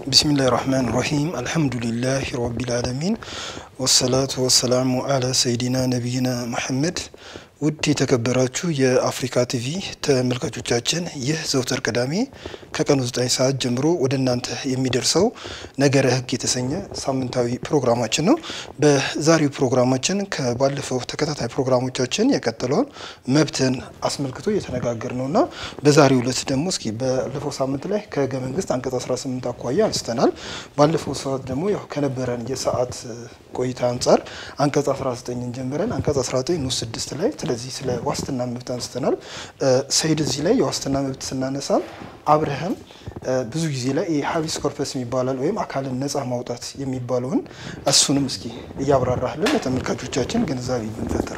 ቢስሚላህ ራህማን ራሂም አልሐምዱሊላህ ረቢል ዓለሚን ወሰላቱ ወሰላሙ አላ ሰይዲና ነቢይና መሐመድ። ውድ የተከበራችሁ የአፍሪካ ቲቪ ተመልካቾቻችን ይህ ዘውትር ቅዳሜ ከቀኑ 9 ሰዓት ጀምሮ ወደ እናንተ የሚደርሰው ነገረ ሕግ የተሰኘ ሳምንታዊ ፕሮግራማችን ነው። በዛሬው ፕሮግራማችን ከባለፈው ተከታታይ ፕሮግራሞቻችን የቀጠለውን መብትን አስመልክቶ እየተነጋገር ነው እና በዛሬው ዕለት ደግሞ እስኪ ባለፈው ሳምንት ላይ ከህገ መንግስት አንቀጽ 18 አኳያ አንስተናል። ባለፈው ሰዓት ደግሞ ያው ከነበረን የሰዓት ቆይታ አንጻር አንቀጽ 19ን ጀምረን አንቀጽ 19 ንዑስ 6 ላይ ስለዚህ ስለ ዋስትና መብት አንስተናል። ሰይድ እዚህ ላይ የዋስትና መብት ስናነሳ አብርሃም ብዙ ጊዜ ላይ ሀቢስ ኮርፐስ የሚባላል ወይም አካልን ነፃ ማውጣት የሚባለውን እሱንም እስኪ እያብራራህልን ለተመልካቾቻችን ግንዛቤ ብንፈጥር።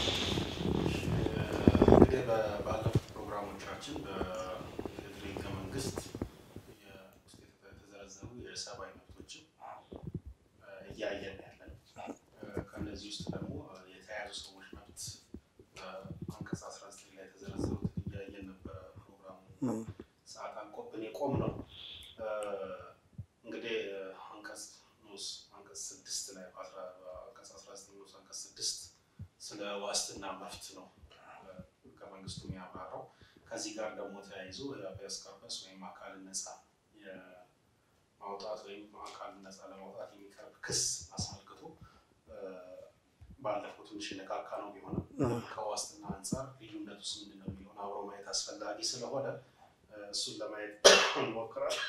እንግዲህ ባለፉት ፕሮግራሞቻችን በፌዴራል ህገ መንግስት ውስጥ የተዘረዘሩ የሰብአዊ መብቶችን እያየን ያለን ከእነዚህ ውስጥ ደግሞ የተያዙ ሰዎች መብት አንቀጽ 19 ላይ የተዘረዘሩት እያየን ነበረ። ፕሮግራሙ ሰዓት አልቆብን የቆም ነው። እንግዲህ አንቀጽ ንዑስ አንቀጽ ስድስት ላይ አንቀጽ 19 ንዑስ አንቀጽ ስድስት ስለ ዋስትና መብት ነው ህገ መንግስቱ የሚያብራራው። ከዚህ ጋር ደግሞ ተያይዞ የሀbeas corpus ወይም አካልን ነፃ ማውጣት ወይም አካልን ነፃ ለማውጣት የሚቀርብ ክስ አስመልክቶ ባለፈው ትንሽ የነካካ ነው ቢሆንም ከዋስትና አንጻር ልዩነቱ ውስጥ ምንድን ነው የሚለውን አብሮ ማየት አስፈላጊ ስለሆነ እሱን ለማየት እንሞክራለን።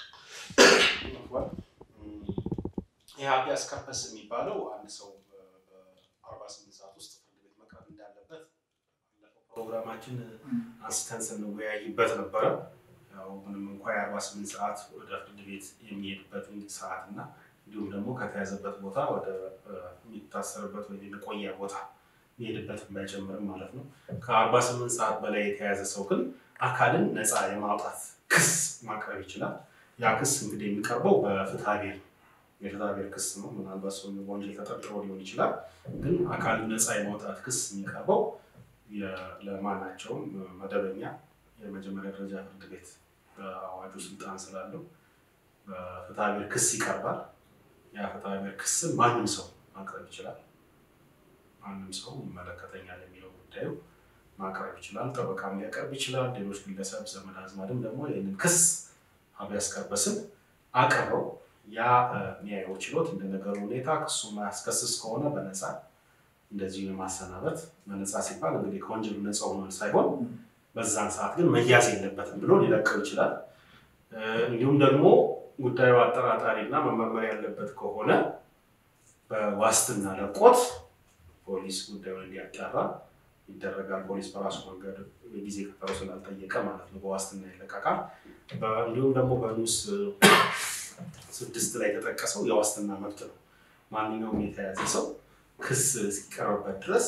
ይህ habeas corpus የሚባለው አንድ ሰው በአርባ ስምንት ሰዓት ውስጥ ፍርድ ቤት መቅረብ እንዳለበት ባለፈው ፕሮግራማችን አንስተን ስንወያይበት ነበረ። ያው ምንም እንኳ የአርባ ስምንት ሰዓት ወደ ፍርድ ቤት የሚሄድበትን ሰዓት እና እንዲሁም ደግሞ ከተያዘበት ቦታ ወደ የሚታሰርበት ወይም የመቆያ ቦታ የሚሄድበትን ባይጨምርም ማለት ነው። ከአርባ ስምንት ሰዓት በላይ የተያዘ ሰው ግን አካልን ነፃ የማውጣት ክስ ማቅረብ ይችላል። ያ ክስ እንግዲህ የሚቀርበው በፍትሐ ብሔር የፍትሐ ብሔር ክስ ነው። ምናልባት ሰው በወንጀል ተጠርጥሮ ሊሆን ይችላል። ግን አካልን ነፃ የማውጣት ክስ የሚቀርበው ለማናቸውም መደበኛ የመጀመሪያ ደረጃ ፍርድ ቤት በአዋጁ ስልጣን ስላለው በፍትሐ ብሔር ክስ ይቀርባል። ያ ፍትሐ ብሔር ክስን ማንም ሰው ማቅረብ ይችላል። ማንም ሰው ይመለከተኛል የሚለው ጉዳዩ ማቅረብ ይችላል። ጠበቃም ሊያቀርብ ይችላል። ሌሎች ግለሰብ ዘመድ አዝማድም ደግሞ ይህንን ክስ habeas corpusን አቅርበው ያ የሚያየው ችሎት እንደ ነገሩ ሁኔታ ክሱ ማያስከስስ ከሆነ በነፃ እንደዚሁ የማሰናበት በነፃ ሲባል እንግዲህ ከወንጀሉ ነፃ ሆኗል ሳይሆን በዛን ሰዓት ግን መያዝ የለበትም ብሎ ሊለቀው ይችላል። እንዲሁም ደግሞ ጉዳዩ አጠራጣሪ እና መመርመር ያለበት ከሆነ በዋስትና ለቆት ፖሊስ ጉዳዩን እንዲያጣራ ይደረጋል። ፖሊስ በራሱ መንገድ የጊዜ ቀጠሮ ስላልጠየቀ ማለት ነው በዋስትና ይለቀቃል። እንዲሁም ደግሞ በንዑስ ስድስት ላይ የተጠቀሰው የዋስትና መብት ነው። ማንኛውም የተያዘ ሰው ክስ እስኪቀርብበት ድረስ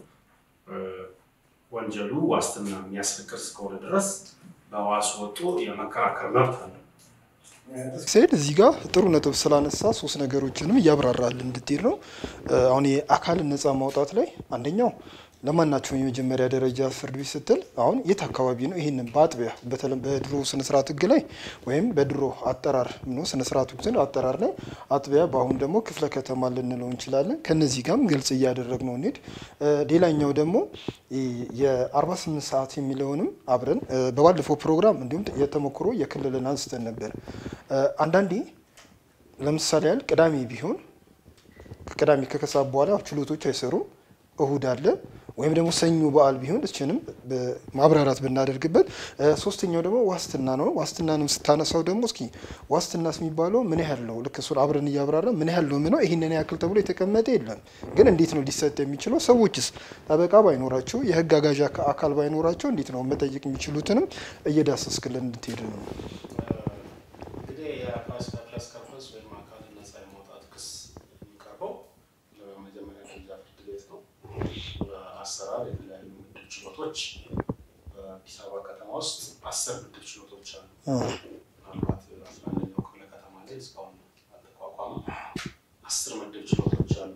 ወንጀሉ ዋስትና የሚያስፈቅድ እስከሆነ ድረስ በዋስ ወጥቶ የመከራከር መብት አለ። ሰይድ እዚህ ጋር ጥሩ ነጥብ ስላነሳ ሶስት ነገሮችንም እያብራራል እንድትሄድ ነው። አሁን የአካልን ነፃ ማውጣት ላይ አንደኛው ለማናቸውም የመጀመሪያ ደረጃ ፍርድ ቤት ስትል አሁን የት አካባቢ ነው? ይህንን በአጥቢያ በተለም በድሮ ስነስርዓት ህግ ላይ ወይም በድሮ አጠራር ነው ስነስርዓት ህግ አጠራር ላይ አጥቢያ፣ በአሁን ደግሞ ክፍለ ከተማ ልንለው እንችላለን። ከነዚህ ጋርም ግልጽ እያደረግ ነው እንሂድ። ሌላኛው ደግሞ የ48 ሰዓት የሚለውንም አብረን በባለፈው ፕሮግራም እንዲሁም የተሞክሮ የክልልን አንስተን ነበር። አንዳንዴ ለምሳሌ ያህል ቅዳሜ ቢሆን ከቅዳሜ ከከሰዓት በኋላ ችሎቶች አይሰሩም። እሁድ አለ ወይም ደግሞ ሰኞ በዓል ቢሆን እችንም ማብራራት ብናደርግበት። ሶስተኛው ደግሞ ዋስትና ነው። ዋስትናንም ስታነሳው ደግሞ እስኪ ዋስትናስ የሚባለው ምን ያህል ነው? ልክ እሱን አብረን እያብራራ ምን ያህል ነው ምነው ይህንን ያክል ተብሎ የተቀመጠ የለም። ግን እንዴት ነው ሊሰጥ የሚችለው? ሰዎችስ ጠበቃ ባይኖራቸው የህግ አጋዥ አካል ባይኖራቸው እንዴት ነው መጠየቅ የሚችሉትንም እየዳሰስክልን እንድትሄድ ነው። እንግዲህ የሀbeas corpus ወይም አካልን ነፃ የማውጣት ክስ የሚቀርበው ለመጀመሪያ ደረጃ ፍርድ ቤት ነው። አሰራር የተለያዩ ምድብ ችሎቶች በአዲስ አበባ ከተማ ውስጥ አስር ምድብ ችሎቶች አሉ። ምናልባት አስራ አንደኛው ክፍለ ከተማ ላይ እስካሁን አልተቋቋመም። አስር ምድብ ችሎቶች አሉ።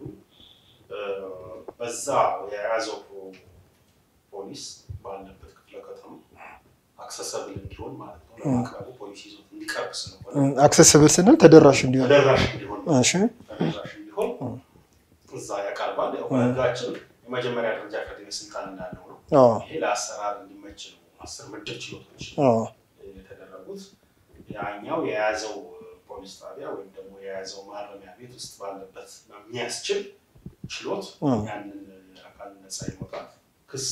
በዛ የያዘው ፖሊስ ባለበት ክፍለ ከተማ አክሰሰብል እንዲሆን ማለት ነው ለማቅረቡ ፖሊሲ ይዞት እንዲቀርብ ስለሆነ አክሰስብል ስንል ተደራሽ እንዲሆን ተደራሽ እንዲሆን ማለት እሺ ነው። ተደራሽ እንዲሆን እዛ ያቀርባል። ያው በህጋችን የመጀመሪያ ደረጃ ፍርድ ቤት ስልጣን እንዳለው ነው። አዎ ይሄ ለአሰራር እንዲመች ነው። አስር ምድብ ችሎቶች አዎ የተደረጉት ያኛው የያዘው ፖሊስ ጣቢያ ወይም ደግሞ የያዘው ማረሚያ ቤት ውስጥ ባለበት በሚያስችል ችሎት እ። ያንን አካል ነፃ የመውጣት ክስ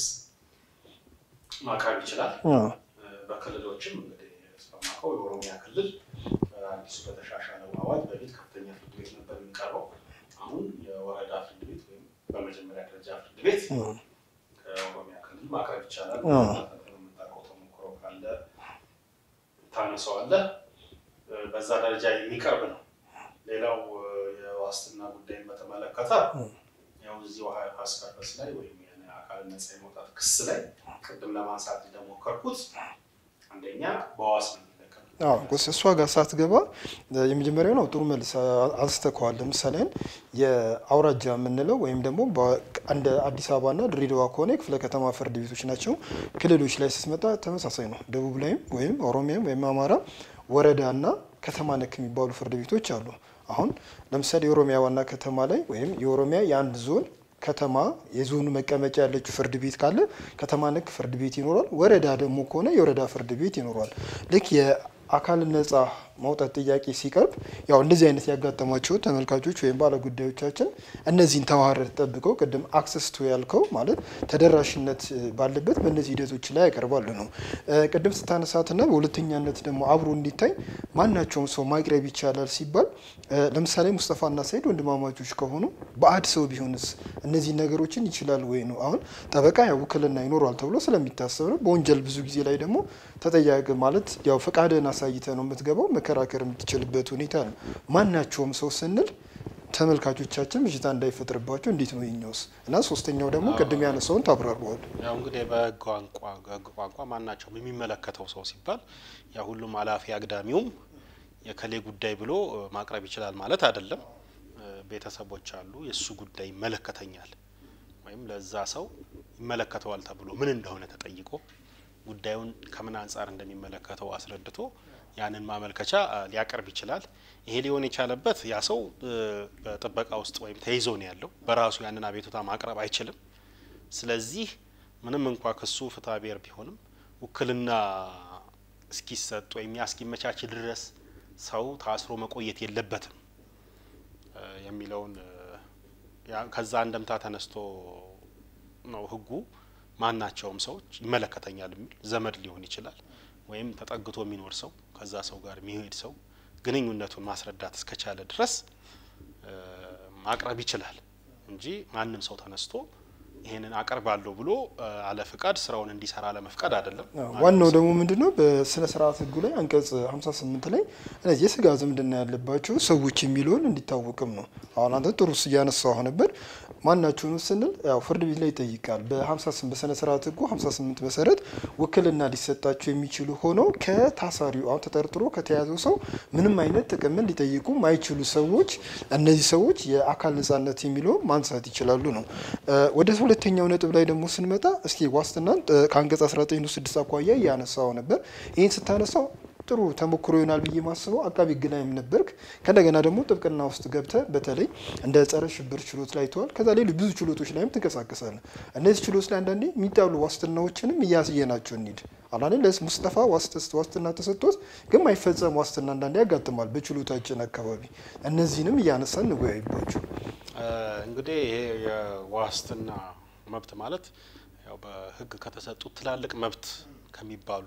ማቅረብ ይችላል። አዎ በክልሎችም እንግዲህ እስከማውቀው የኦሮሚያ ክልል አዲሱ በተሻሻለው አዋጅ በፊት ከፍተኛ ፍርድ ቤት ነበር የሚቀርበው። አሁን የወረዳ ፍርድ ቤት ወይም በመጀመሪያ ደረጃ ፍርድ ቤት እ። ከኦሮሚያ ክልል ማቅረብ ይቻላል። አ። የምታውቀው ተሞክሮ ካለ ታነሳዋለህ። በዛ ደረጃ የሚቀርብ ነው። ሌላው የዋስትና ጉዳይን በተመለከተ ያው እዚሁ አስከፈስ ላይ ወይም አካል ነፃ የመውጣት ክስ ላይ ቅድም ለማንሳት እንደሞከርኩት አንደኛ በዋስ ነው የሚለቀቀው። አዎ ጎስ እሷ ጋር ሳትገባ የመጀመሪያው ነው ጥሩ መልስ አንስተከዋል። ለምሳሌ የአውራጃ የምንለው ወይም ደግሞ በ- እንደ አዲስ አበባና ድሬዳዋ ከሆነ የክፍለ ከተማ ፍርድ ቤቶች ናቸው። ክልሎች ላይ ስትመጣ ተመሳሳይ ነው። ደቡብ ላይም ወይም ኦሮሚያም ወይም አማራ ወረዳና ከተማ ነክ የሚባሉ ፍርድ ቤቶች አሉ። አሁን ለምሳሌ የኦሮሚያ ዋና ከተማ ላይ ወይም የኦሮሚያ የአንድ ዞን ከተማ የዞኑ መቀመጫ ያለችው ፍርድ ቤት ካለ ከተማ ነክ ፍርድ ቤት ይኖራል። ወረዳ ደግሞ ከሆነ የወረዳ ፍርድ ቤት ይኖራል። ልክ የአካል ነጻ ማውጣት ጥያቄ ሲቀርብ ያው እንደዚህ አይነት ያጋጠሟቸው ተመልካቾች ወይም ባለጉዳዮቻችን እነዚህን ተዋረድ ጠብቀው ቅድም አክሰስ ቱ ያልከው ማለት ተደራሽነት ባለበት በእነዚህ ሂደቶች ላይ ያቀርባሉ ነው። እ፣ ቅድም ስታነሳትና በሁለተኛነት ደግሞ አብሮ እንዲታይ ማናቸውም ሰው ማቅረብ ይቻላል ሲባል እ፣ ለምሳሌ ሙስጠፋና ሰይድ ወንድማማቾች ከሆኑ ባዕድ ሰው ቢሆንስ እነዚህ ነገሮችን ይችላል ወይ ነው። አሁን ጠበቃ ያው ውክልና ይኖረዋል ተብሎ ስለሚታሰብ ነው። በወንጀል ብዙ ጊዜ ላይ ደግሞ ተጠያቂ ማለት ያው ፈቃድህን አሳይተ ነው የምትገባው መከራከር የምትችልበት ሁኔታ ነው። ማናቸውም ሰው ስንል ተመልካቾቻችን ብዥታ እንዳይፈጥርባቸው እንዴት ነው የኛውስ? እና ሶስተኛው ደግሞ ቅድም ያነሳውን ታብራረዋል። ያው እንግዲህ በህግ ቋንቋ በህግ ቋንቋ ማናቸውም የሚመለከተው ሰው ሲባል ያ ሁሉም አላፊ አግዳሚውም የከሌ ጉዳይ ብሎ እ፣ ማቅረብ ይችላል ማለት አይደለም። እ፣ ቤተሰቦች አሉ፣ የእሱ ጉዳይ ይመለከተኛል ወይም ለዛ ሰው ይመለከተዋል ተብሎ ምን እንደሆነ ተጠይቆ ጉዳዩን ከምን አንጻር እንደሚመለከተው አስረድቶ ያንን ማመልከቻ እ፣ ሊያቀርብ ይችላል። ይሄ ሊሆን የቻለበት ያ ሰው እ፣ በጥበቃ ውስጥ ወይም ተይዞ ነው ያለው። በራሱ ያንን አቤቱታ ማቅረብ አይችልም። ስለዚህ ምንም እንኳ ክሱ ፍትሐ ብሔር ቢሆንም ውክልና እስኪሰጥ ወይም ያ እስኪመቻች ድረስ ሰው ታስሮ መቆየት የለበትም እ፣ የሚለውን እ፣ ያ- ከዛ አንደምታ ተነስቶ ነው ህጉ ማናቸውም ሰዎች ይመለከተኛል የሚል ዘመድ ሊሆን ይችላል ወይም ተጠግቶ የሚኖር ሰው ከዛ ሰው ጋር የሚሄድ ሰው ግንኙነቱን ማስረዳት እስከቻለ ድረስ እ፣ ማቅረብ ይችላል እንጂ ማንም ሰው ተነስቶ ይሄንን አቀርባለሁ ብሎ እ፣ አለ ፍቃድ ስራውን እንዲሰራ ለመፍቀድ አይደለም። ዋናው ደግሞ ምንድነው በስነ ስርዓት ህጉ ላይ አንቀጽ 58 ላይ እነዚህ የስጋ ዝምድና ያለባቸው ሰዎች የሚለውን እንዲታወቅም ነው። አሁን አንተ ጥሩ እያነሳው ነበር። ማናቸውን ስንል ያው ፍርድ ቤት ላይ ይጠይቃል። በ58 በስነ ስርዓት ህጉ 58 መሰረት ውክልና ሊሰጣቸው የሚችሉ ሆነው ከታሳሪው አሁን ተጠርጥሮ ከተያዘው ሰው ምንም አይነት ጥቅምን ሊጠይቁ ማይችሉ ሰዎች እነዚህ ሰዎች የአካል ነጻነት የሚለውን ማንሳት ይችላሉ ነው። እ፣ ወደ ሁለተኛው ነጥብ ላይ ደግሞ ስንመጣ እስኪ ዋስትናን እ፣ ከአንቀጽ 19 ንዑስ 6 አኳያ እያነሳው ነበር። ይህን ስታነሳው ጥሩ ተሞክሮ ይሆናል ብዬ ማስበው አቃቢ ህግ ላይም ነበርክ። ከእንደገና ደግሞ ጥብቅና ውስጥ ገብተ በተለይ እንደ ጸረ ሽብር ችሎት ላይ ተዋል። ከዛ ሌሎች ብዙ ችሎቶች ላይም ትንቀሳቀሳለ። እነዚህ ችሎት ላይ አንዳንዴ የሚጣሉ ዋስትናዎችንም እያስየናቸው እንሂድ አላኔ ለስ ሙስጠፋ ዋስት- ዋስትና ተሰጥቶት ግን ማይፈጸም ዋስትና አንዳንዴ ያጋጥማል በችሎታችን አካባቢ። እነዚህንም እያነሳን እንወያይባቸው። እ፣ እንግዲህ ይሄ የዋስትና መብት ማለት ያው በህግ ከተሰጡት ትላልቅ መብት ከሚባሉ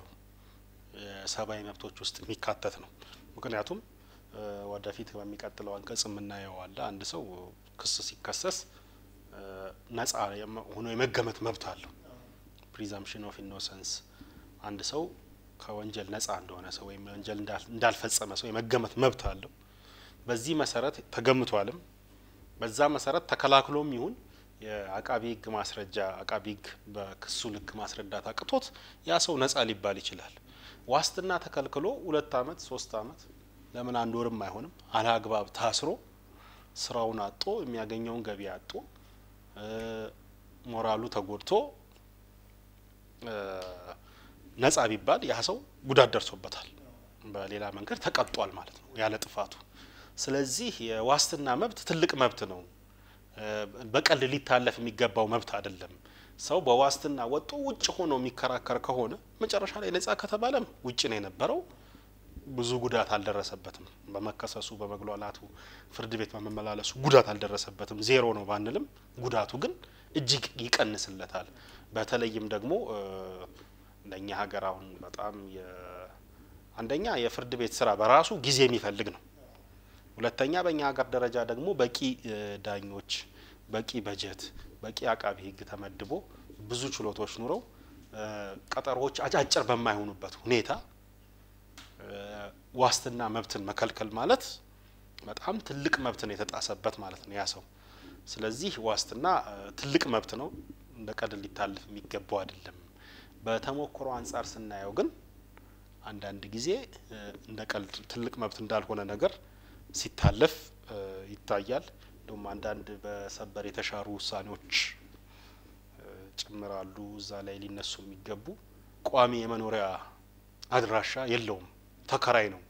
የሰብአዊ መብቶች ውስጥ የሚካተት ነው። ምክንያቱም እ፣ ወደፊት በሚቀጥለው አንቀጽ የምናየው አለ አንድ ሰው ክስ ሲከሰስ እ፣ ነጻ የመ- ሆኖ የመገመት መብት አለው። ፕሪዛምፕሽን ኦፍ ኢኖሰንስ አንድ ሰው ከወንጀል ነጻ እንደሆነ ሰው ወይም ወንጀል እንዳል- እንዳልፈጸመ ሰው የመገመት መብት አለው። በዚህ መሰረት ተገምቷልም በዛ መሰረት ተከላክሎም ይሁን የአቃቢ ህግ ማስረጃ አቃቢ ህግ በክሱ ልክ ማስረዳት አቅቶት ያ ሰው ነጻ ሊባል ይችላል። ዋስትና ተከልክሎ ሁለት አመት ሶስት አመት ለምን አንድ ወርም አይሆንም አለአግባብ ታስሮ ስራውን አጦ የሚያገኘውን ገቢ አጦ እ፣ ሞራሉ ተጎድቶ እ፣ ነጻ ቢባል ያ ሰው ጉዳት ደርሶበታል፣ በሌላ መንገድ ተቀጧል ማለት ነው ያለ ጥፋቱ። ስለዚህ የዋስትና መብት ትልቅ መብት ነው። በቀል ሊታለፍ የሚገባው መብት አይደለም። ሰው በዋስትና ወጥቶ ውጭ ሆኖ የሚከራከር ከሆነ መጨረሻ ላይ ነጻ ከተባለም ውጭ ነው የነበረው፣ ብዙ ጉዳት አልደረሰበትም። በመከሰሱ በመግሏላቱ ፍርድ ቤት በመመላለሱ ጉዳት አልደረሰበትም። ዜሮ ነው ባንልም ጉዳቱ ግን እጅግ ይቀንስለታል። በተለይም ደግሞ እንደኛ ሀገር አሁን በጣም አንደኛ የፍርድ ቤት ስራ በራሱ ጊዜ የሚፈልግ ነው። ሁለተኛ በእኛ ሀገር ደረጃ ደግሞ በቂ ዳኞች፣ በቂ በጀት፣ በቂ አቃቢ ሕግ ተመድቦ ብዙ ችሎቶች ኑረው ቀጠሮዎች አጫጭር በማይሆኑበት ሁኔታ ዋስትና መብትን መከልከል ማለት በጣም ትልቅ መብትን የተጣሰበት ማለት ነው ያ ሰው። ስለዚህ ዋስትና ትልቅ መብት ነው፣ እንደ ቀልድ ሊታለፍ የሚገባው አይደለም። በተሞክሮ አንጻር ስናየው ግን አንዳንድ ጊዜ እንደ ቀልድ ትልቅ መብት እንዳልሆነ ነገር ሲታለፍ ይታያል። እንዲሁም አንዳንድ በሰበር የተሻሩ ውሳኔዎች ጭምራሉ እዛ ላይ ሊነሱ የሚገቡ ቋሚ የመኖሪያ አድራሻ የለውም ተከራይ ነው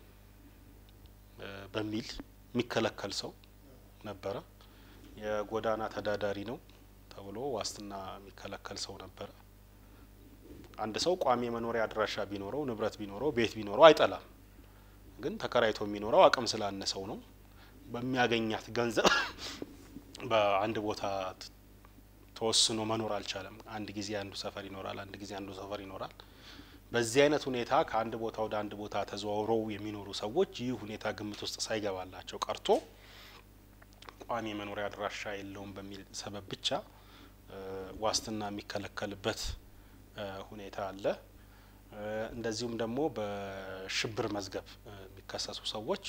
በሚል የሚከለከል ሰው ነበረ። የጎዳና ተዳዳሪ ነው ተብሎ ዋስትና የሚከለከል ሰው ነበረ። አንድ ሰው ቋሚ የመኖሪያ አድራሻ ቢኖረው ንብረት ቢኖረው ቤት ቢኖረው አይጠላም። ግን ተከራይቶ የሚኖረው አቅም ስላነሰው ነው። በሚያገኛት ገንዘብ በአንድ ቦታ ተወስኖ መኖር አልቻለም። አንድ ጊዜ አንዱ ሰፈር ይኖራል፣ አንድ ጊዜ አንዱ ሰፈር ይኖራል። በዚህ አይነት ሁኔታ ከአንድ ቦታ ወደ አንድ ቦታ ተዘዋውረው የሚኖሩ ሰዎች ይህ ሁኔታ ግምት ውስጥ ሳይገባላቸው ቀርቶ ቋሚ የመኖሪያ አድራሻ የለውም በሚል ሰበብ ብቻ ዋስትና የሚከለከልበት ሁኔታ አለ። እንደዚሁም ደግሞ በሽብር መዝገብ የሚከሰሱ ሰዎች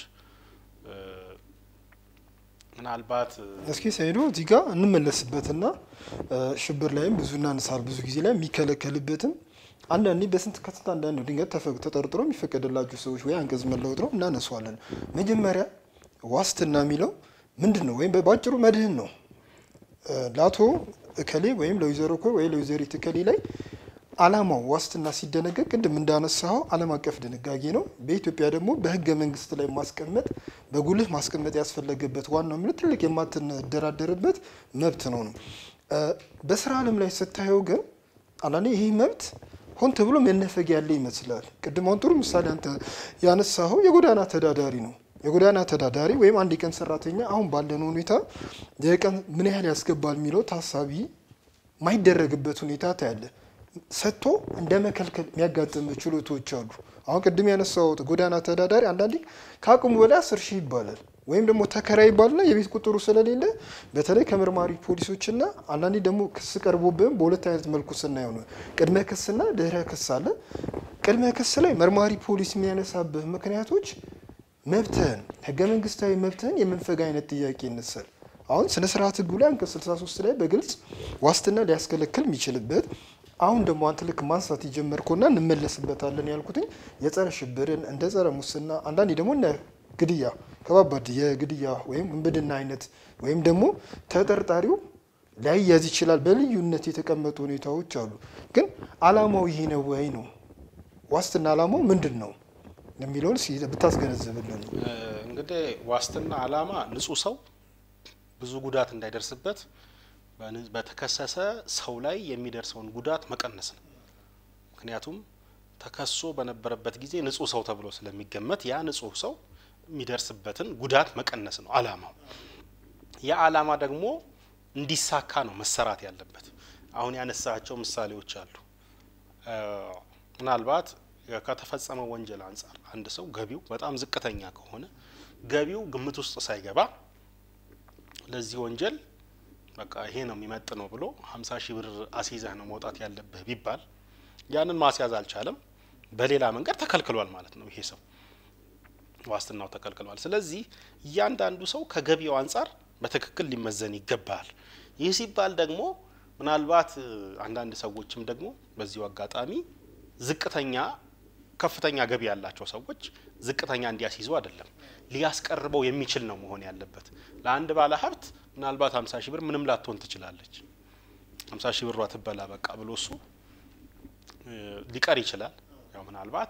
ምናልባት እስኪ ሰይዶ እዚህ ጋር እንመለስበትና ሽብር ላይም ብዙ እናነሳል። ብዙ ጊዜ ላይ የሚከለከልበትም አንዳንዴ በስንት ከስንት አንዳንድ ድንገት ተጠርጥሮ የሚፈቀድላቸው ሰዎች ወይ አንቀጽ መለወጥ ነው እናነሷለን። መጀመሪያ ዋስትና የሚለው ምንድን ነው? ወይም በአጭሩ መድህን ነው። ለአቶ እከሌ ወይም ለወይዘሮ እኮ ወይ ለወይዘሪት እከሌ ላይ አላማው ዋስትና ሲደነገግ ቅድም እንዳነሳው ዓለም አቀፍ ድንጋጌ ነው። በኢትዮጵያ ደግሞ በህገ መንግስት ላይ ማስቀመጥ በጉልህ ማስቀመጥ ያስፈለገበት ዋናው ምክንያት ትልቅ የማትደራደርበት መብት ነው ነው። በስራ ዓለም ላይ ስታየው ግን አንዳንዴ ይህ መብት ሆን ተብሎ መነፈግ ያለ ይመስላል። ቅድም አሁን ጥሩ ምሳሌ አንተ ያነሳኸው የጎዳና ተዳዳሪ ነው። የጎዳና ተዳዳሪ ወይም አንድ የቀን ሰራተኛ አሁን ባለነው ሁኔታ የቀን ምን ያህል ያስገባል የሚለው ታሳቢ ማይደረግበት ሁኔታ ታያለ። ሰጥቶ እንደ መከልከል የሚያጋጥም ችሎቶች አሉ። አሁን ቅድም ያነሳሁት ጎዳና ተዳዳሪ አንዳንዴ ከአቅሙ በላይ አስር ሺህ ይባላል ወይም ደግሞ ተከራይ ይባልና የቤት ቁጥሩ ስለሌለ በተለይ ከመርማሪ ፖሊሶችና አንዳንዴ ደግሞ ክስ ቀርቦብህም በሁለት አይነት መልኩ ስናየው ነው። ቅድመ ክስና ድህረ ክስ አለ። ቅድመ ክስ ላይ መርማሪ ፖሊስ የሚያነሳብህ ምክንያቶች መብትህን ህገ መንግስታዊ መብትህን የመንፈግ አይነት ጥያቄ ይነሳል። አሁን ስነ ስርዓት ህጉ ላይ አንቀጽ 63 ላይ በግልጽ ዋስትና ሊያስከለክል የሚችልበት አሁን ደግሞ አንተ ልክ ማንሳት የጀመርከውና እንመለስበታለን ያልኩትኝ የጸረ ሽብርን እንደ ጸረ ሙስና አንዳንዴ ደግሞ እነ ግድያ ከባባድ የግድያ ወይም ውንብድና አይነት ወይም ደግሞ ተጠርጣሪው ሊያያዝ ይችላል። በልዩነት የተቀመጡ ሁኔታዎች አሉ። ግን አላማው ይሄ ነው ወይ ነው ዋስትና አላማው ምንድን ነው የሚለውን ብታስገነዝብልን። እንግዲህ ዋስትና አላማ ንጹህ ሰው ብዙ ጉዳት እንዳይደርስበት በተከሰሰ ሰው ላይ የሚደርሰውን ጉዳት መቀነስ ነው። ምክንያቱም ተከሶ በነበረበት ጊዜ ንጹህ ሰው ተብሎ ስለሚገመት ያ ንጹህ ሰው የሚደርስበትን ጉዳት መቀነስ ነው አላማው። ያ አላማ ደግሞ እንዲሳካ ነው መሰራት ያለበት። አሁን ያነሳቸው ምሳሌዎች አሉ። ምናልባት ከተፈጸመው ወንጀል አንጻር አንድ ሰው ገቢው በጣም ዝቅተኛ ከሆነ ገቢው ግምት ውስጥ ሳይገባ ለዚህ ወንጀል በቃ ይሄ ነው የሚመጥ ነው ብሎ ሀምሳ ሺህ ብር አስይዘህ ነው መውጣት ያለብህ ቢባል ያንን ማስያዝ አልቻለም። በሌላ መንገድ ተከልክሏል ማለት ነው። ይሄ ሰው ዋስትናው ተከልክሏል። ስለዚህ እያንዳንዱ ሰው ከገቢው አንጻር በትክክል ሊመዘን ይገባል። ይህ ሲባል ደግሞ ምናልባት አንዳንድ ሰዎችም ደግሞ በዚሁ አጋጣሚ ዝቅተኛ ከፍተኛ ገቢ ያላቸው ሰዎች ዝቅተኛ እንዲያስይዙ አይደለም ሊያስቀርበው የሚችል ነው መሆን ያለበት። ለአንድ ባለ ሀብት ምናልባት ሀምሳ ሺህ ብር ምንም ላትሆን ትችላለች። ሀምሳ ሺህ ብሯ ትበላ በቃ ብሎ እሱ ሊቀር ይችላል። ያው ምናልባት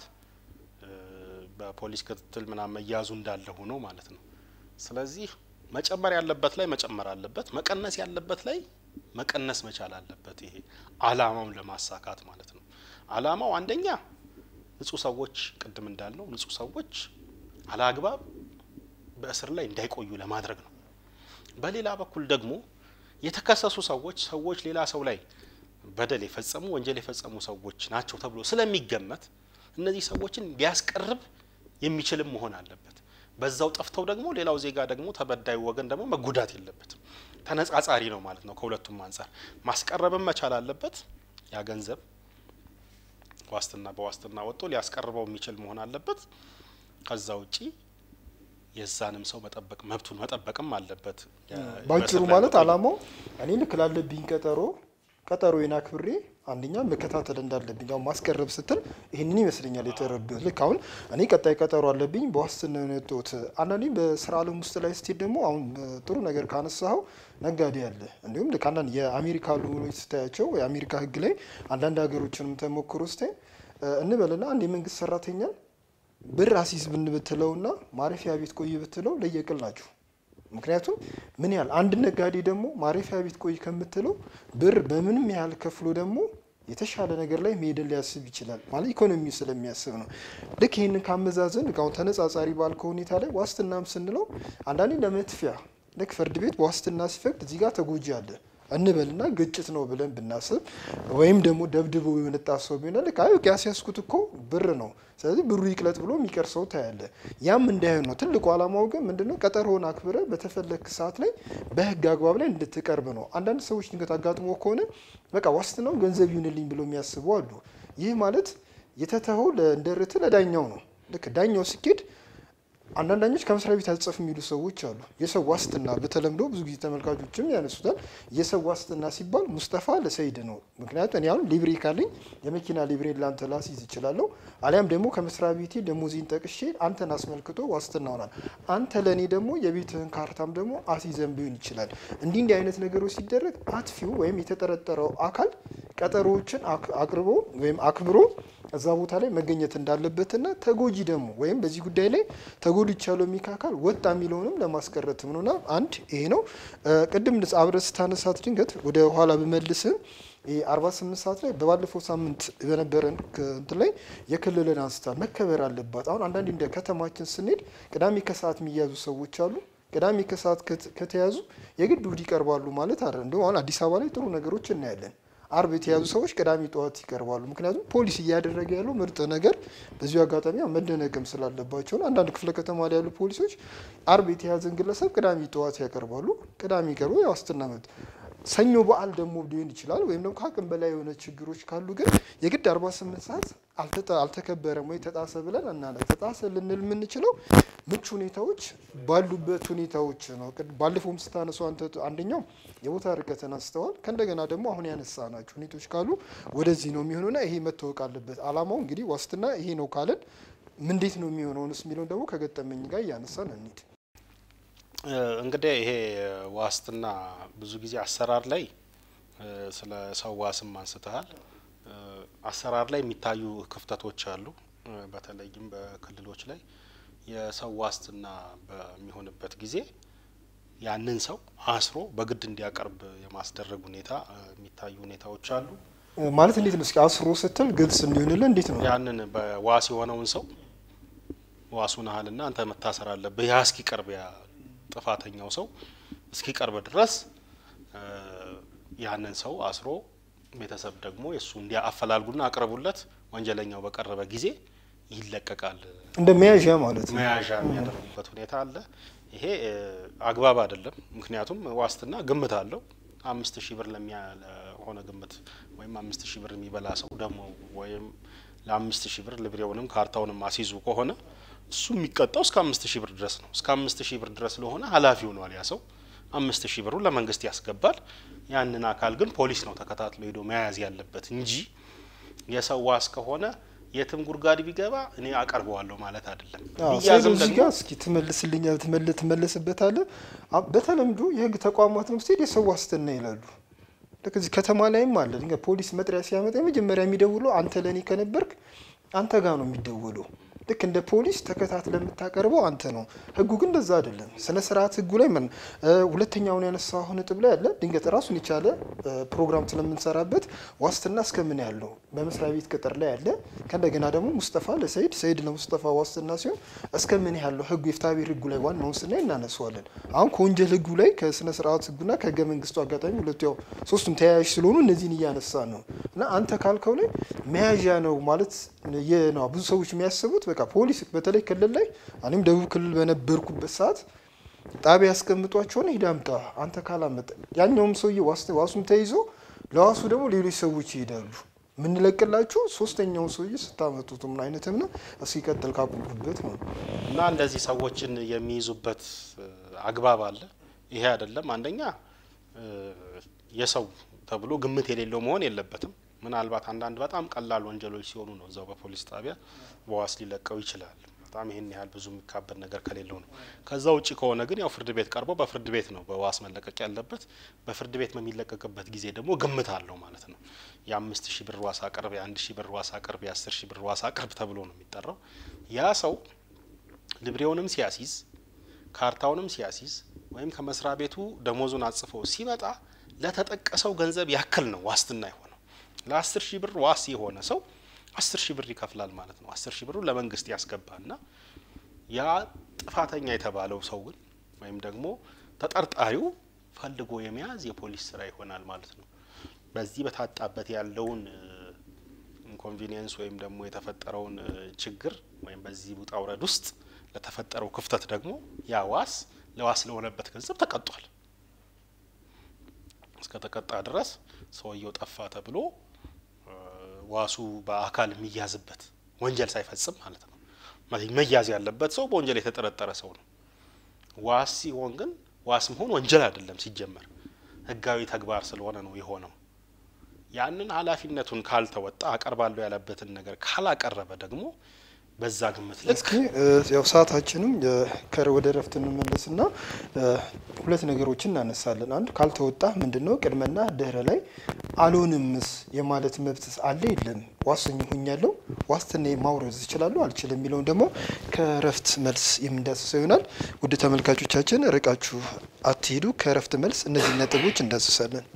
በፖሊስ ክትትል ምናምን መያዙ እንዳለ ሆኖ ማለት ነው። ስለዚህ መጨመር ያለበት ላይ መጨመር አለበት፣ መቀነስ ያለበት ላይ መቀነስ መቻል አለበት። ይሄ አላማውን ለማሳካት ማለት ነው። አላማው አንደኛ ንጹህ ሰዎች ቅድም እንዳልነው ንጹህ ሰዎች አላግባብ በእስር ላይ እንዳይቆዩ ለማድረግ ነው። በሌላ በኩል ደግሞ የተከሰሱ ሰዎች ሰዎች ሌላ ሰው ላይ በደል የፈጸሙ ወንጀል የፈጸሙ ሰዎች ናቸው ተብሎ ስለሚገመት እነዚህ ሰዎችን ሊያስቀርብ የሚችልም መሆን አለበት። በዛው ጠፍተው ደግሞ ሌላው ዜጋ ደግሞ ተበዳዩ ወገን ደግሞ መጎዳት የለበትም። ተነጻጻሪ ነው ማለት ነው። ከሁለቱም አንጻር ማስቀረብም መቻል አለበት። ያ ገንዘብ ዋስትና በዋስትና ወጥቶ ሊያስቀርበው የሚችል መሆን አለበት። ከዛ ውጪ የዛንም ሰው መጠበቅ መብቱን መጠበቅም አለበት። ባጭሩ ማለት አላማው እኔ ልክ ላለብኝ ቀጠሮ ቀጠሮዬን አክብሬ አንደኛ መከታተል እንዳለብኝ አሁን ማስቀረብ ስትል ይህንን ይመስለኛል የተረዱት። ልክ አሁን እኔ ቀጣይ ቀጠሮ አለብኝ በዋስትና ነው የወጣሁት። አንዳንዴ በስራ ዓለም ውስጥ ላይ ስትሄድ ደግሞ አሁን ጥሩ ነገር ካነሳኸው ነጋዴ አለ። እንዲሁም ልክ አንዳንድ የአሜሪካ ሎዎች ስታያቸው የአሜሪካ ሕግ ላይ አንዳንድ ሀገሮችንም ተሞክሮ ስታይ እንበልና አንድ የመንግስት ሰራተኛን ብር አሲዝ ብን ብትለውና ማረፊያ ቤት ቆይ ብትለው ለየቅል ናቸው። ምክንያቱም ምን ያህል አንድ ነጋዴ ደግሞ ማረፊያ ቤት ቆይ ከምትለው ብር በምንም ያህል ከፍሎ ደግሞ የተሻለ ነገር ላይ መሄድን ሊያስብ ይችላል። ማለት ኢኮኖሚው ስለሚያስብ ነው። ልክ ይህንን ካመዛዘን አሁን ተነጻጻሪ ባልከው ሁኔታ ላይ ዋስትናም ስንለው አንዳንዴ ለመጥፊያ ልክ ፍርድ ቤት በዋስትና ሲፈቅድ እዚህ ጋር ተጎጂ አለ እንበልና ግጭት ነው ብለን ብናስብ ወይም ደግሞ ደብድቦ የመጣ ሰው ቢሆን ልክ አይ ያስያዝኩት እኮ ብር ነው፣ ስለዚህ ብሩ ይቅለጥ ብሎ የሚቀር ሰው ታያለ። ያም እንዳይሆን ነው ትልቁ ዓላማው። ግን ምንድነው ቀጠሮውን አክብረ በተፈለግ ሰዓት ላይ በህግ አግባብ ላይ እንድትቀርብ ነው። አንዳንድ ሰዎች ድንገት አጋጥሞ ከሆነ በቃ ዋስትናው ገንዘብ ይሁንልኝ ብሎ የሚያስቡ አሉ። ይህ ማለት የተተኸው እንደርት ለዳኛው ነው። ልክ ዳኛው ሲኬድ አንዳንድ ዳኞች ከመስሪያ ቤት አልጽፍ የሚሉ ሰዎች አሉ። የሰው ዋስትና በተለምዶ ብዙ ጊዜ ተመልካቾችም ያነሱታል። የሰው ዋስትና ሲባል ሙስጠፋ ለሰይድ ነው። ምክንያቱም እኔ አሁን ሊብሬ ካለኝ የመኪና ሊብሬ ላንተ ላስይዝ እችላለሁ። አሊያም ደግሞ ከመስሪያ ቤቴ ደሞዜን ጠቅሼ አንተን አስመልክቶ ዋስትና ሆናል። አንተ ለእኔ ደግሞ የቤትህን ካርታም ደግሞ አስይዘን ቢሆን ይችላል። እንዲህ እንዲህ አይነት ነገሮች ሲደረግ አጥፊው ወይም የተጠረጠረው አካል ቀጠሮዎችን አቅርቦ ወይም አክብሮ እዛ ቦታ ላይ መገኘት እንዳለበትና ተጎጂ ደግሞ ወይም በዚህ ጉዳይ ላይ ተጎድቻለሁ የሚል አካል ወጣ የሚለውንም ለማስቀረትም ነውና አንድ ይሄ ነው። ቅድም አብረህ ስታነሳት ድንገት ወደ ኋላ ብመልስም አርባ ስምንት ሰዓት ላይ በባለፈው ሳምንት በነበረን እንትን ላይ የክልልን አንስታ መከበር አለባት። አሁን አንዳንድ እንደ ከተማችን ስንሄድ ቅዳሜ ከሰዓት የሚያዙ ሰዎች አሉ። ቅዳሜ ከሰዓት ከተያዙ የግድ እሑድ ይቀርባሉ ማለት አይደል። እንደውም አሁን አዲስ አበባ ላይ ጥሩ ነገሮች እናያለን። አርብ የተያዙ ሰዎች ቅዳሜ ጠዋት ይቀርባሉ። ምክንያቱም ፖሊስ እያደረገ ያለው ምርጥ ነገር በዚሁ አጋጣሚ መደነቅም ስላለባቸው ነው። አንዳንድ ክፍለ ከተማ ላይ ያሉ ፖሊሶች አርብ የተያዘን ግለሰብ ቅዳሜ ጠዋት ያቀርባሉ። ቅዳሜ ቀርቦ የዋስትና መብት ሰኞ በዓል ደግሞ ሊሆን ይችላል። ወይም ደግሞ ከአቅም በላይ የሆነ ችግሮች ካሉ ግን የግድ 48 ሰዓት አልተከበረም ወይ ተጣሰ ብለን እናለ ተጣሰ ልንል የምንችለው ምቹ ሁኔታዎች ባሉበት ሁኔታዎች ነው። ባለፈውም ስታነሱ አንደኛው የቦታ ርቀትን አንስተዋል። ከእንደገና ደግሞ አሁን ያነሳ ናቸው ሁኔታዎች ካሉ ወደዚህ ነው የሚሆኑና ይሄ መታወቅ አለበት። አላማው እንግዲህ ዋስትና ይሄ ነው ካለን እንዴት ነው የሚሆነውንስ የሚለውን ደግሞ ከገጠመኝ ጋር እያነሳን እንሂድ። እንግዲህ ይሄ ዋስትና ብዙ ጊዜ አሰራር ላይ ስለ ሰው ዋስም አንስተሃል። አሰራር ላይ የሚታዩ ክፍተቶች አሉ። በተለይም በክልሎች ላይ የሰው ዋስትና በሚሆንበት ጊዜ ያንን ሰው አስሮ በግድ እንዲያቀርብ የማስደረግ ሁኔታ የሚታዩ ሁኔታዎች አሉ። ማለት እንዴት ነው? እስኪ አስሮ ስትል ግልጽ እንዲሆንልን እንዴት ነው? ያንን በዋስ የሆነውን ሰው ዋሱን ያህልና አንተ መታሰር አለብህ ያ እስኪቀርብ ያ ጥፋተኛው ሰው እስኪቀርብ ድረስ ያንን ሰው አስሮ ቤተሰብ ደግሞ የእሱ እንዲያ አፈላልጉና አቅርቡለት፣ ወንጀለኛው በቀረበ ጊዜ ይለቀቃል። እንደ መያዣ ማለት ነው። መያዣ የሚያደርጉበት ሁኔታ አለ። ይሄ አግባብ አይደለም። ምክንያቱም ዋስትና ግምት አለው። አምስት ሺህ ብር ለሆነ ግምት ወይም አምስት ሺህ ብር የሚበላ ሰው ደግሞ ወይም ለአምስት ሺህ ብር ልብሬውንም ካርታውንም አስይዙ ከሆነ እሱ የሚቀጣው እስከ አምስት ሺህ ብር ድረስ ነው። እስከ አምስት ሺህ ብር ድረስ ለሆነ ኃላፊ ሆኗል ያ ሰው አምስት ሺህ ብሩን ለመንግስት ያስገባል። ያንን አካል ግን ፖሊስ ነው ተከታትሎ ሄዶ መያዝ ያለበት እንጂ የሰው ዋስ ከሆነ የትም ጉድጓድ ቢገባ እኔ አቀርበዋለሁ ማለት አይደለም። ቢያዝም ደግሞ እስኪ ትመልስልኛ ትመልስበታለህ። በተለምዶ የህግ ተቋማት ነው ስትሄድ የሰው ዋስትና ይላሉ። ልክ እዚህ ከተማ ላይም አለ። ድንገት ፖሊስ መጥሪያ ሲያመጣ የመጀመሪያ የሚደውለው አንተ ለእኔ ከነበርክ አንተ ጋር ነው የሚደውለው። ልክ እንደ ፖሊስ ተከታትለ የምታቀርበው አንተ ነው። ህጉ ግን እንደዛ አይደለም። ስነ ስርዓት ህጉ ላይ ምን ሁለተኛውን ያነሳው ነጥብ ላይ አለ። ድንገት ራሱን የቻለ ፕሮግራም ስለምንሰራበት ዋስትና እስከምን ያለው በመስሪያ ቤት ቅጥር ላይ አለ። ከእንደገና ደግሞ ሙስጠፋ ለሰይድ ሰይድ ለሙስጠፋ ዋስትና ሲሆን እስከምን ያለው ህጉ የፍትሐብሔር ህጉ ላይ ዋናውን ስናይ እናነሳዋለን። አሁን ከወንጀል ህጉ ላይ ከስነ ስርዓት ህጉና ከህገ መንግስቱ አጋጣሚ ሁለቱ ያው ሶስቱም ተያያዥ ስለሆኑ እነዚህን እያነሳ ነው እና አንተ ካልከው ላይ መያዣ ነው ማለት ነው ብዙ ሰዎች የሚያስቡት በቃ ፖሊስ በተለይ ክልል ላይ እኔም ደቡብ ክልል በነበርኩበት ሰዓት ጣቢያ ያስቀምጧቸውን ሂድ አምጣ አንተ ካላመጠ ያኛውም ሰውዬ ዋሱም ተይዞ ለዋሱ ደግሞ ሌሎች ሰዎች ይሄዳሉ። የምንለቅላችሁ ሶስተኛውን ሰውዬ ስታመጡት ምን አይነትም ነው እስኪ ቀጥል ካቆምኩበት ነው እና እንደዚህ ሰዎችን የሚይዙበት አግባብ አለ። ይሄ አይደለም አንደኛ የሰው ተብሎ ግምት የሌለው መሆን የለበትም። ምናልባት አንዳንድ በጣም ቀላል ወንጀሎች ሲሆኑ ነው እዛው በፖሊስ ጣቢያ በዋስ ሊለቀው ይችላል። በጣም ይህን ያህል ብዙ የሚካበድ ነገር ከሌለው ነው። ከዛ ውጭ ከሆነ ግን ያው ፍርድ ቤት ቀርቦ በፍርድ ቤት ነው በዋስ መለቀቅ ያለበት። በፍርድ ቤት በሚለቀቅበት ጊዜ ደግሞ ግምት አለው ማለት ነው። የአምስት ሺህ ብር ዋስ አቅርብ፣ የአንድ ሺህ ብር ዋስ አቅርብ፣ የአስር ሺህ ብር ዋስ አቅርብ ተብሎ ነው የሚጠራው። ያ ሰው ልብሬውንም ሲያሲዝ ካርታውንም ሲያሲዝ ወይም ከመስሪያ ቤቱ ደሞዙን አጽፎ ሲመጣ ለተጠቀሰው ገንዘብ ያክል ነው ዋስትና የሆነው። ለአስር ሺህ ብር ዋስ የሆነ ሰው አስር ሺህ ብር ይከፍላል ማለት ነው። አስር ሺህ ብሩ ለመንግስት ያስገባና ያ ጥፋተኛ የተባለው ሰው ግን ወይም ደግሞ ተጠርጣሪው ፈልጎ የመያዝ የፖሊስ ስራ ይሆናል ማለት ነው። በዚህ በታጣበት ያለውን ኢንኮንቪኒየንስ ወይም ደግሞ የተፈጠረውን ችግር ወይም በዚህ ውጣ ውረድ ውስጥ ለተፈጠረው ክፍተት ደግሞ ያ ዋስ ለዋስ ለሆነበት ገንዘብ ተቀጧል። እስከ ተቀጣ ድረስ ሰውየው ጠፋ ተብሎ ዋሱ በአካል የሚያዝበት ወንጀል ሳይፈጽም ማለት ነው። መያዝ ያለበት ሰው በወንጀል የተጠረጠረ ሰው ነው። ዋስ ሲሆን ግን ዋስ መሆን ወንጀል አይደለም ሲጀመር፣ ህጋዊ ተግባር ስለሆነ ነው የሆነው። ያንን ኃላፊነቱን ካልተወጣ አቀርባለሁ ያለበትን ነገር ካላቀረበ ደግሞ በዛ ግምት ልክ ያው ሰዓታችንም ወደ እረፍት እንመለስና ሁለት ነገሮችን እናነሳለን። አንድ ካልተወጣ ምንድን ነው ቅድመና ድህረ ላይ አልሆንምስ የማለት መብት አለ የለም? ዋሰኝ ሁኛለሁ ዋስትና ማውረድ እችላለሁ አልችልም የሚለውን ደግሞ ከእረፍት መልስ የምንዳስሰው ይሆናል። ውድ ተመልካቾቻችን ርቃችሁ አትሄዱ። ከእረፍት መልስ እነዚህ ነጥቦች እንዳስሳለን።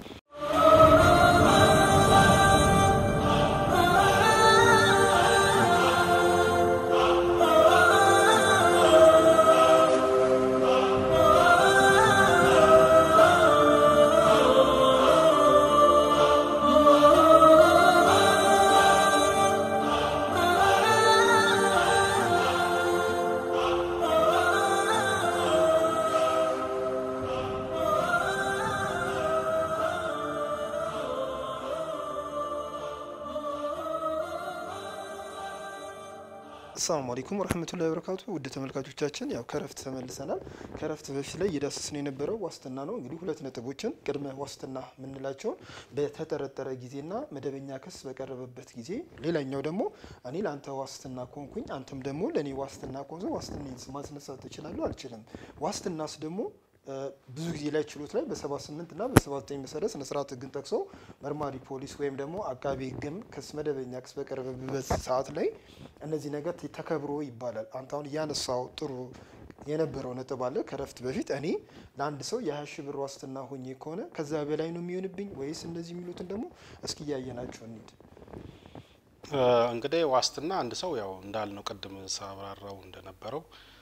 አሰላሙ አለይኩም ወረህመቱላሂ ወበረካቱ ውድ ተመልካቾቻችን ያው ከረፍት ተመልሰናል። ከረፍት በፊት ላይ እየዳሰስን የነበረው ዋስትና ነው። እንግዲህ ሁለት ነጥቦችን ቅድመ ዋስትና የምንላቸውን በተጠረጠረ ጊዜና መደበኛ ክስ በቀረበበት ጊዜ፣ ሌላኛው ደግሞ እኔ ለአንተ ዋስትና ኮንኩኝ አንተም ደግሞ ለእኔ ዋስትና ኮንሶ ዋስትና ማስነሳት ትችላለሁ አልችልም። ዋስትናስ ደግሞ ብዙ ጊዜ ላይ ችሎት ላይ በሰባ ስምንት እና በሰባ ዘጠኝ መሰረት ስነ ስርዓት ህግን ጠቅሶ መርማሪ ፖሊስ ወይም ደግሞ አቃቢ ህግም ክስ መደበኛ ክስ በቀረበበት ሰዓት ላይ እነዚህ ነገር ተከብሮ ይባላል። አንተ አሁን እያነሳው ጥሩ የነበረው ነጥብ አለ። ከረፍት በፊት እኔ ለአንድ ሰው የሀያ ሺህ ብር ዋስትና ሆኜ ከሆነ ከዛ በላይ ነው የሚሆንብኝ ወይስ እነዚህ የሚሉትን ደግሞ እስኪ እያየናቸው እንሂድ። እንግዲህ ዋስትና አንድ ሰው ያው እንዳልነው ቅድም ሳብራራው እንደነበረው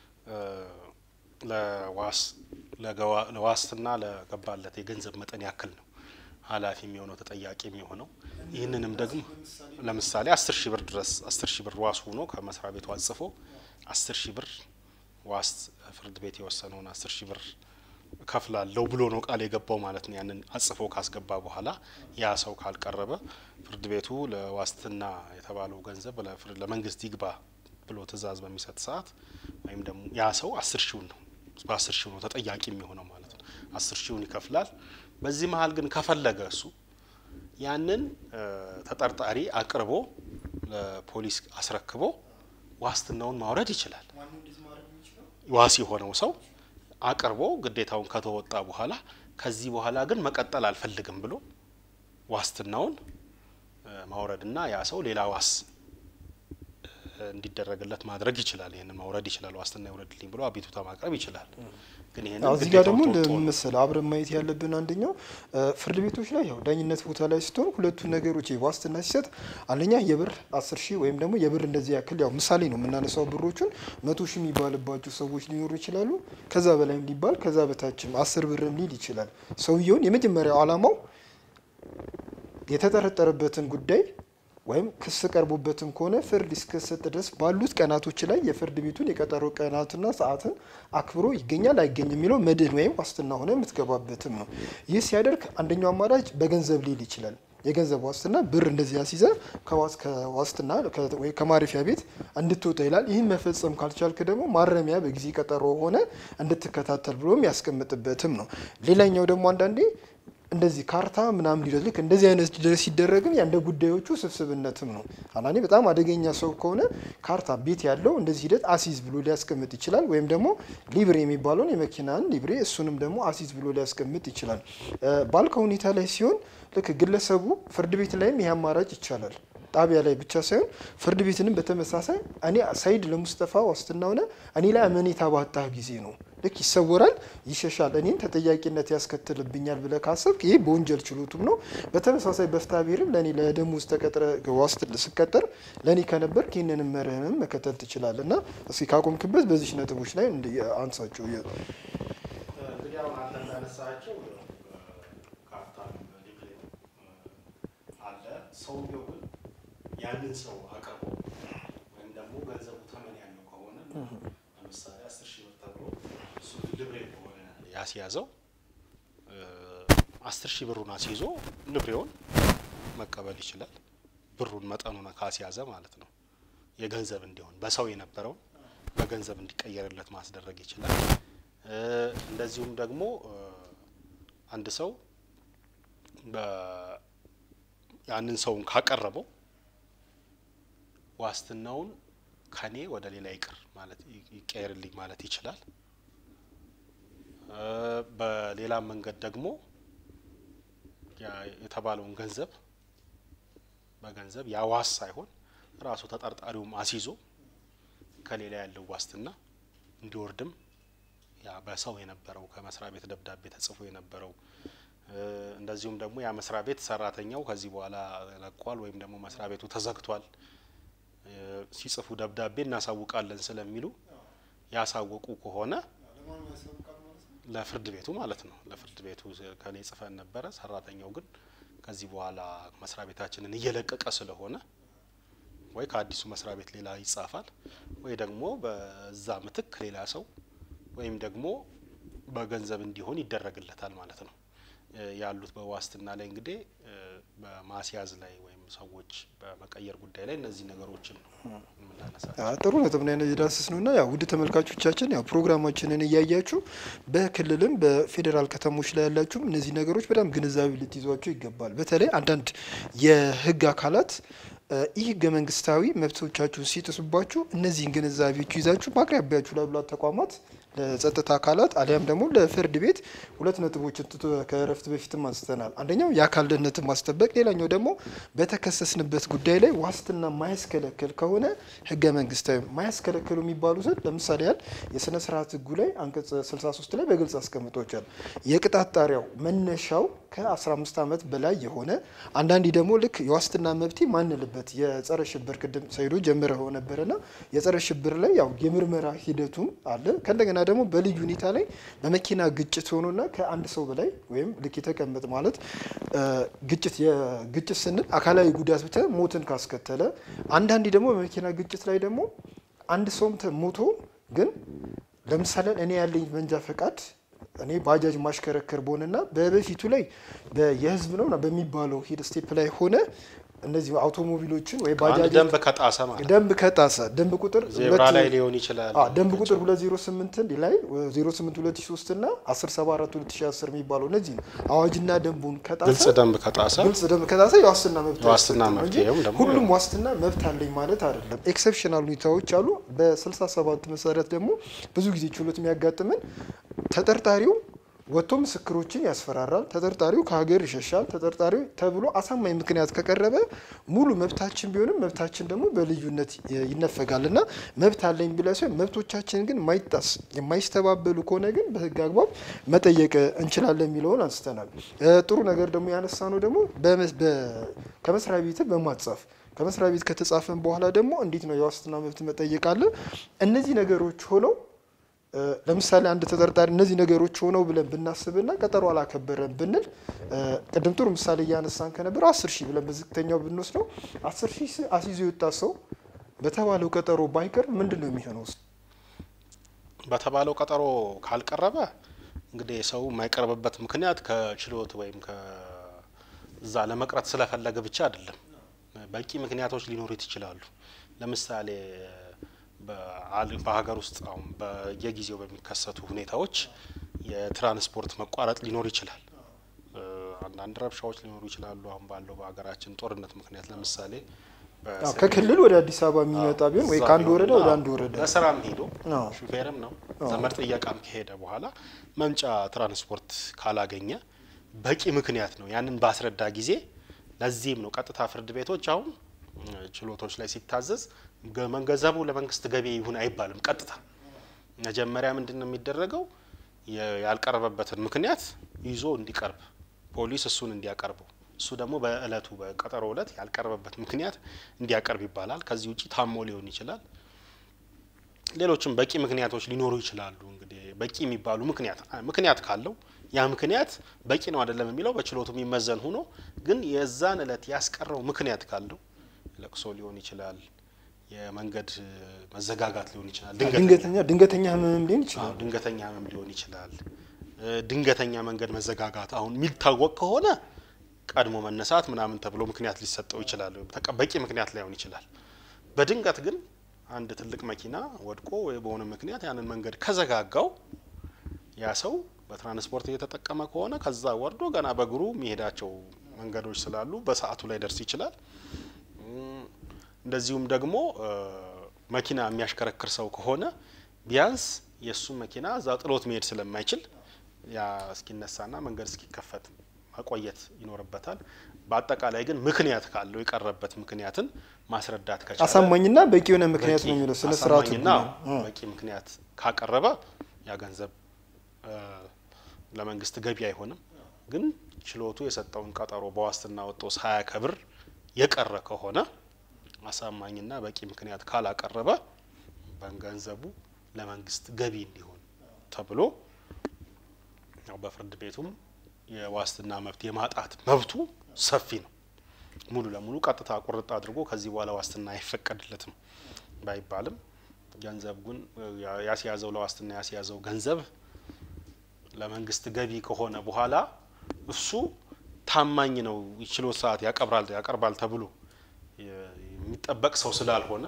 ለዋስትና ለገባለት የገንዘብ መጠን ያክል ነው ኃላፊ የሚሆነው ተጠያቂ የሚሆነው። ይህንንም ደግሞ ለምሳሌ አስር ሺህ ብር ድረስ አስር ሺህ ብር ዋስ ሆኖ ከመስሪያ ቤቱ አጽፎ አስር ሺህ ብር ዋስ ፍርድ ቤት የወሰነውን አስር ሺህ ብር ከፍላለሁ ብሎ ነው ቃል የገባው ማለት ነው። ያንን አጽፎ ካስገባ በኋላ ያ ሰው ካልቀረበ ፍርድ ቤቱ ለዋስትና የተባለው ገንዘብ ለመንግስት ይግባ ብሎ ትዕዛዝ በሚሰጥ ሰዓት ወይም ደግሞ ያ ሰው አስር ሺውን ነው በአስር ሺው ነው ተጠያቂ የሚሆነው ማለት ነው። አስር ሺውን ይከፍላል። በዚህ መሀል ግን ከፈለገ እሱ ያንን ተጠርጣሪ አቅርቦ ለፖሊስ አስረክቦ ዋስትናውን ማውረድ ይችላል። ዋስ የሆነው ሰው አቅርቦ ግዴታውን ከተወጣ በኋላ ከዚህ በኋላ ግን መቀጠል አልፈልግም ብሎ ዋስትናውን ማውረድና ያ ሰው ሌላ ዋስ እንዲደረግለት ማድረግ ይችላል። ይህንን ማውረድ ይችላል። ዋስትና ይውረድልኝ ብሎ አቤቱታ ማቅረብ ይችላል። ግን ይህንን እዚህ ጋር ደግሞ ግዴታውን ተወጥቶ ነው። ለምሳሌ አብረን ማየት ያለብን አንደኛው ፍርድ ቤቶች ላይ ያው ዳኝነት ቦታ ላይ ስትሆን ሁለቱ ነገሮች ይሄ ዋስትና ሲሰጥ አንደኛ የብር አስር ሺህ ወይም ደግሞ የብር እንደዚህ ያክል ያው ምሳሌ ነው የምናነሳው ብሮቹን መቶ ሺህ የሚባልባቸው ሰዎች ሊኖሩ ይችላሉ። ከዛ በላይም ሊባል ከዛ በታችም አስር ብርም ሊል ይችላል። ሰውየውን የመጀመሪያው ዓላማው የተጠረጠረበትን ጉዳይ ወይም ክስ ቀርቦበትም ከሆነ ፍርድ እስከሰጥ ድረስ ባሉት ቀናቶች ላይ የፍርድ ቤቱን የቀጠሮ ቀናትና ሰዓትን አክብሮ ይገኛል አይገኝም የሚለው መድህን ወይም ዋስትና ሆነ የምትገባበትም ነው። ይህ ሲያደርግ አንደኛው አማራጭ በገንዘብ ሊል ይችላል። የገንዘብ ዋስትና ብር እንደዚህ ያስይዘ ከዋስ- ከዋስትና ከ- ወይ ከማረፊያ ቤት እንድትወጣ ይላል። ይህን መፈጸም ካልቻልክ ደግሞ ማረሚያ በጊዜ ቀጠሮ ሆነ እንድትከታተል ብሎም ያስቀምጥበትም ነው። ሌላኛው ደግሞ አንዳንዴ እንደዚህ ካርታ ምናምን ሊደረግ ልክ እንደዚህ አይነት ድረስ ሲደረግም ያ እንደ ጉዳዮቹ ስብስብነትም ነው። አንዳንዴ በጣም አደገኛ ሰው ከሆነ ካርታ ቤት ያለው እንደዚህ ሂደት አሲዝ ብሎ ሊያስቀምጥ ይችላል። ወይም ደግሞ ሊብሬ የሚባለውን የመኪናን ሊብሬ እሱንም ደግሞ አሲዝ ብሎ ሊያስቀምጥ ይችላል። እ ባልከው ሁኔታ ላይ ሲሆን ልክ ግለሰቡ ፍርድ ቤት ላይም ይህ አማራጭ ይቻላል። ጣቢያ ላይ ብቻ ሳይሆን ፍርድ ቤትንም በተመሳሳይ እኔ ሰይድ ለሙስጠፋ ዋስትና ሆነ እኔ ላይ አመኔታ ባጣህ ጊዜ ነው ልክ ይሰወራል፣ ይሸሻል፣ እኔን ተጠያቂነት ያስከትልብኛል ብለህ ካሰብክ ይህ በወንጀል ችሎቱም ነው። በተመሳሳይ በፍትሐ ብሔርም ለእኔ ለደሞዝ ተቀጥረ ዋስት ስቀጠር ለእኔ ከነበርክ ይህንንም መርህንም መከተል ትችላለህ እና እስኪ ካቆምክበት በዚች ነጥቦች ላይ እንዲ- አንሳቸው። እንግዲህ አሁን አንተ እንዳነሳቸው ካርታ ሊብሬ አለ። ሰውየው ግን ያንን ሰው አቅርቦ ወይም ደግሞ ገንዘቡ ተመን ያለው ከሆነ ለምሳሌ አስር ሺህ ብር ተብሎ እሱ ልብሬ ከሆነ ያስያዘው አስር ሺህ ብሩን አስይዞ ልብሬውን መቀበል ይችላል። ብሩን መጠኑን ካስያዘ ማለት ነው። የገንዘብ እንዲሆን በሰው የነበረውን በገንዘብ እንዲቀየርለት ማስደረግ ይችላል። እ እንደዚሁም ደግሞ እ አንድ ሰው በ- ያንን ሰውን ካቀረበው ዋስትናውን ከኔ ወደ ሌላ ይቅር ማለት ይ- ይቀየርልኝ ማለት ይችላል። እ በሌላም መንገድ ደግሞ ያ- የተባለውን ገንዘብ በገንዘብ ያ ዋስ ሳይሆን ራሱ ተጠርጣሪውም አስይዞ ከሌላ ያለው ዋስትና እንዲወርድም ያ በሰው የነበረው ከመስሪያ ቤት ደብዳቤ ተጽፎ የነበረው እ እንደዚሁም ደግሞ ያ መስሪያ ቤት ሰራተኛው ከዚህ በኋላ ለቋል ወይም ደግሞ መስሪያ ቤቱ ተዘግቷል እ ሲጽፉ ደብዳቤ እናሳውቃለን ስለሚሉ ያሳወቁ ከሆነ ለፍርድ ቤቱ ማለት ነው። ለፍርድ ቤቱ ከኔ ጽፈን ነበረ፣ ሰራተኛው ግን ከዚህ በኋላ መስሪያ ቤታችንን እየለቀቀ ስለሆነ ወይ ከአዲሱ መስሪያ ቤት ሌላ ይጻፋል ወይ ደግሞ በዛ ምትክ ሌላ ሰው ወይም ደግሞ በገንዘብ እንዲሆን ይደረግለታል ማለት ነው። እ ያሉት በዋስትና ላይ እንግዲህ እ በማስያዝ ላይ ወይም ሰዎች በመቀየር ጉዳይ ላይ እነዚህ ነገሮችን ነው የምናነሳቸው። አ፣ ጥሩ ነጥብ ነው ያነ- የዳሰስ ነው እና ያው ውድ ተመልካቾቻችን ያው ፕሮግራማችንን እያያችሁ በክልልም በፌዴራል ከተሞች ላይ ያላችሁም እነዚህ ነገሮች በጣም ግንዛቤ ልትይዟቸው ይገባል። በተለይ አንዳንድ የህግ አካላት እ ይህ ህገ መንግስታዊ መብቶቻችሁን ሲጥሱባችሁ እነዚህን ግንዛቤዎች ይዛችሁ በአቅራቢያችሁ ላሉ ተቋማት ለጸጥታ አካላት አሊያም ደግሞ ለፍርድ ቤት ሁለት ነጥቦችን ትቶ ከእረፍት በፊትም አንስተናል። አንደኛው የአካል ደህንነትን ማስጠበቅ፣ ሌላኛው ደግሞ በተከሰስንበት ጉዳይ ላይ ዋስትና ማያስከለክል ከሆነ ህገ መንግስታዊ ማያስከለክሉ የሚባሉትን ለምሳሌ ያህል የስነ ስርዓት ህጉ ላይ አንቀጽ 63 ላይ በግልጽ አስቀምጦቻል። የቅጣት ጣሪያው መነሻው ከ15 ዓመት በላይ የሆነ አንዳንዴ ደግሞ ልክ የዋስትና መብቴ ማንልበት የጸረ ሽብር ቅድም ሰይዶ ጀምረው ነበረና የጸረ ሽብር ላይ ያው የምርመራ ሂደቱም አለ። ከእንደገና ደግሞ በልዩ ሁኔታ ላይ በመኪና ግጭት ሆኖና ከአንድ ሰው በላይ ወይም ልክ የተቀመጥ ማለት እ ግጭት የግጭት ስንል አካላዊ ጉዳት ብቻ ሞትን ካስከተለ አንዳንዴ ደግሞ በመኪና ግጭት ላይ ደግሞ አንድ ሰውም ተ- ሞቶ ግን ለምሳሌ እኔ ያለኝ መንጃ ፈቃድ እኔ ባጃጅ ማሽከረከር በሆነና በበፊቱ ላይ በ- የህዝብ ነው በሚባለው ሂድ ስቴፕ ላይ ሆነ እነዚህ አውቶሞቢሎችን ወይ አንድ ባጃጅ ደንብ ከጣሰ ማለት ነው። ደንብ ከጣሰ ደንብ ቁጥር ዜብራ ሁለት- ላይ ሊሆን ይችላል። አ ደንብ ቁጥር 208 ላይ 08 2003 እና 174 2010 የሚባለው እነዚህ ነው። አዋጅና ደንቡን ከጣሰ ግልጽ ደንብ ከጣሰ ግልጽ ደንብ ከጣሰ የዋስትና መብት የዋስትና አይሰጥም መብት እንጂ ይኸውም ደግሞ ሁሉም ዋስትና መብት አለኝ ማለት አይደለም። ኤክሰፕሽናል ሁኔታዎች አሉ። በ67 መሰረት ደግሞ ብዙ ጊዜ ችሎት የሚያጋጥምን ተጠርጣሪው ወጥቶ ምስክሮችን ያስፈራራል፣ ተጠርጣሪው ከሀገር ይሸሻል፣ ተጠርጣሪው ተብሎ አሳማኝ ምክንያት ከቀረበ ሙሉ መብታችን ቢሆንም መብታችን ደግሞ በልዩነት ይነፈጋል እና መብት አለኝ ብለ ሲሆን መብቶቻችን ግን ማይጣስ የማይስተባበሉ ከሆነ ግን በህግ አግባብ መጠየቅ እንችላለን የሚለውን አንስተናል። ጥሩ ነገር ደግሞ ያነሳ ነው ደግሞ ከመስሪያ ቤት በማጻፍ ከመስሪያ ቤት ከተጻፈን በኋላ ደግሞ እንዴት ነው የዋስትና መብት መጠየቅ አለ። እነዚህ ነገሮች ሆነው ለምሳሌ አንድ ተጠርጣሪ እነዚህ ነገሮች ሆነው ብለን ብናስብና ቀጠሮ አላከበረን ብንል ቅድም ጥሩ ምሳሌ እያነሳን ከነበር አስር ሺህ ብለን በዝቅተኛው ብንወስደው አስር ሺህ አስይዞ የወጣ ሰው በተባለው ቀጠሮ ባይቀርብ ምንድን ነው የሚሆነው? በተባለው ቀጠሮ ካልቀረበ እንግዲህ ሰው የማይቀርብበት ምክንያት ከችሎት ወይም ከዛ ለመቅረት ስለፈለገ ብቻ አይደለም። በቂ ምክንያቶች ሊኖሩት ይችላሉ። ለምሳሌ በሀገር ውስጥ አሁን በየጊዜው በሚከሰቱ ሁኔታዎች የትራንስፖርት መቋረጥ ሊኖር ይችላል። አንዳንድ ረብሻዎች ሊኖሩ ይችላሉ። አሁን ባለው በሀገራችን ጦርነት ምክንያት ለምሳሌ ከክልል ወደ አዲስ አበባ የሚመጣ ቢሆን ወይ ከአንድ ወረዳ ወደ አንድ ወረዳ ለስራም ሄዶ ሹፌርም ነው ዘመድ ጥየቃም ከሄደ በኋላ መምጫ ትራንስፖርት ካላገኘ በቂ ምክንያት ነው ያንን ባስረዳ ጊዜ ለዚህም ነው ቀጥታ ፍርድ ቤቶች አሁን ችሎቶች ላይ ሲታዘዝ ገንዘቡ ለመንግስት ገቢ ይሁን አይባልም። ቀጥታ መጀመሪያ ምንድን ነው የሚደረገው? ያልቀረበበትን ምክንያት ይዞ እንዲቀርብ ፖሊስ እሱን እንዲያቀርበው እሱ ደግሞ በእለቱ በቀጠሮ እለት ያልቀረበበት ምክንያት እንዲያቀርብ ይባላል። ከዚህ ውጭ ታሞ ሊሆን ይችላል። ሌሎችም በቂ ምክንያቶች ሊኖሩ ይችላሉ። እንግዲህ በቂ የሚባሉ ምክንያት ምክንያት ካለው ያ ምክንያት በቂ ነው አይደለም የሚለው በችሎቱ የሚመዘን ሆኖ ግን የዛን እለት ያስቀረው ምክንያት ካለው ለቅሶ ሊሆን ይችላል፣ የመንገድ መዘጋጋት ሊሆን ይችላል፣ ድንገተኛ ድንገተኛ ህመም ሊሆን ይችላል። ድንገተኛ ህመም ሊሆን ይችላል። ድንገተኛ መንገድ መዘጋጋት አሁን የሚታወቅ ከሆነ ቀድሞ መነሳት ምናምን ተብሎ ምክንያት ሊሰጠው ይችላል። በቂ ምክንያት ላይሆን ይችላል። በድንገት ግን አንድ ትልቅ መኪና ወድቆ ወይ በሆነ ምክንያት ያንን መንገድ ከዘጋጋው ያ ሰው በትራንስፖርት እየተጠቀመ ከሆነ ከዛ ወርዶ ገና በእግሩ የሚሄዳቸው መንገዶች ስላሉ በሰዓቱ ላይ ደርስ ይችላል። እንደዚሁም ደግሞ መኪና የሚያሽከረክር ሰው ከሆነ ቢያንስ የእሱን መኪና እዛ ጥሎት መሄድ ስለማይችል ያ እስኪነሳና መንገድ እስኪከፈት መቆየት ይኖርበታል። በአጠቃላይ ግን ምክንያት ካለው የቀረበት ምክንያትን ማስረዳት ከቻለ አሳማኝና በቂ የሆነ ምክንያት ነው የሚለው ስነ ስርዓቱ አሳማኝና በቂ ምክንያት ካቀረበ ያ ገንዘብ ለመንግስት ገቢ አይሆንም። ግን ችሎቱ የሰጠውን ቀጠሮ በዋስትና ወጥቶ ሳያከብር የቀረ ከሆነ አሳማኝና በቂ ምክንያት ካላቀረበ በገንዘቡ ለመንግስት ገቢ እንዲሆን ተብሎ ያው በፍርድ ቤቱም የዋስትና መብት የማጣት መብቱ ሰፊ ነው። ሙሉ ለሙሉ ቀጥታ ቁርጥ አድርጎ ከዚህ በኋላ ዋስትና አይፈቀድለትም ባይባልም ገንዘብ ግን ያስያዘው ለዋስትና ያስያዘው ገንዘብ ለመንግስት ገቢ ከሆነ በኋላ እሱ ታማኝ ነው ችሎት ሰዓት ያቀርባል ያቀርባል ተብሎ የሚጠበቅ ሰው ስላልሆነ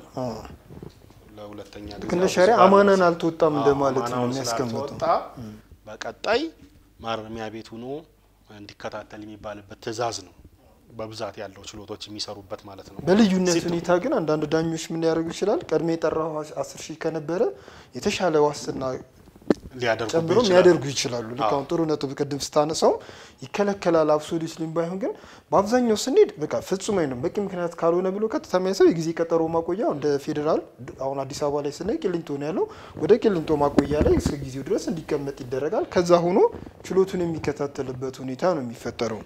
ለሁለተኛ ጊዜ እንደ ሸሪያ አማናን አልተወጣም እንደማለት ነው አማናውን የሚያስቀምጠው። ስላልተወጣ በቀጣይ ማረሚያ ቤት ሆኖ እንዲከታተል የሚባልበት ትዕዛዝ ነው በብዛት ያለው ችሎቶች የሚሰሩበት ማለት ነው። በልዩነት ሲቱ- ሁኔታ ግን አንዳንድ ዳኞች ምን ሊያደርጉ ይችላል? ቀድሜ የጠራው አስር ሺህ ከነበረ የተሻለ ዋስትና ሊያደርጉ ጨምሮ የሚያደርጉ ይችላሉ። ልክ አሁን ጥሩ ነጥብ ቅድም ስታነሳው ይከለከላል አብሶሉትሊም ባይሆን ግን በአብዛኛው ስንሄድ በቃ ፍጹም አይደለም በቂ ምክንያት ካልሆነ ብሎ ቀጥታ የሚያሰው የጊዜ ቀጠሮ ማቆያ እንደ ፌዴራል አሁን አዲስ አበባ ላይ ስናይ ቂሊንጦ ነው ያለው። ወደ ቂሊንጦ ማቆያ ላይ እስከ ጊዜው ድረስ እንዲቀመጥ ይደረጋል። ከዛ ሆኖ ችሎቱን የሚከታተልበት ሁኔታ ነው የሚፈጠረው።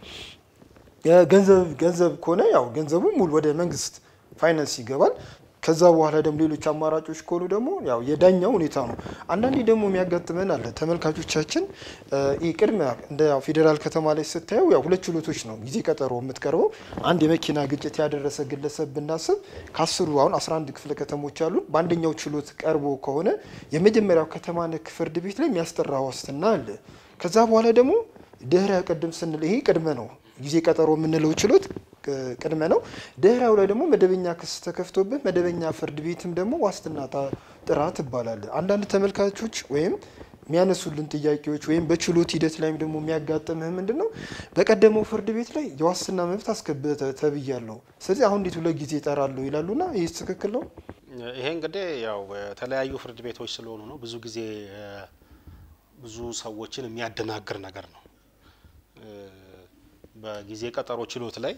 የገንዘብ ገንዘብ ከሆነ ያው ገንዘቡ ሙሉ ወደ መንግስት ፋይናንስ ይገባል። ከዛ በኋላ ደግሞ ሌሎች አማራጮች ከሆኑ ደግሞ ያው የዳኛው ሁኔታ ነው። አንዳንዴ ደግሞ የሚያጋጥመን አለ ተመልካቾቻችን እ ይህ ቅድመ እንደ ያው ፌዴራል ከተማ ላይ ስታየው ያው ሁለት ችሎቶች ነው ጊዜ ቀጠሮ የምትቀርበው። አንድ የመኪና ግጭት ያደረሰ ግለሰብ ብናስብ ከአስሩ አሁን 11 ክፍለ ከተሞች አሉ። በአንደኛው ችሎት ቀርቦ ከሆነ የመጀመሪያው ከተማ ነክ ፍርድ ቤት ላይ የሚያስጠራ ዋስትና አለ። ከዛ በኋላ ደግሞ ድህረ ቅድም ስንል ይሄ ቅድመ ነው ጊዜ ቀጠሮ የምንለው ችሎት ቅ- ቅድመ ነው። ድህራው ላይ ደግሞ መደበኛ ክስ ተከፍቶበት መደበኛ ፍርድ ቤትም ደግሞ ዋስትና ታ- ጥራ ትባላለ። አንዳንድ ተመልካቾች ወይም የሚያነሱልን ጥያቄዎች ወይም በችሎት ሂደት ላይም ደግሞ የሚያጋጥምህ ምንድን ነው? በቀደመው ፍርድ ቤት ላይ የዋስትና መብት አስከብተ ተብያለሁ፣ ስለዚህ አሁን እንዴት ሁለት ጊዜ እጠራለሁ ይላሉና ይህ ትክክል ነው? ይሄ እንግዲህ ያው የተለያዩ ፍርድ ቤቶች ስለሆኑ ነው። ብዙ ጊዜ እ፣ ብዙ ሰዎችን የሚያደናግር ነገር ነው። በጊዜ ቀጠሮ ችሎት ላይ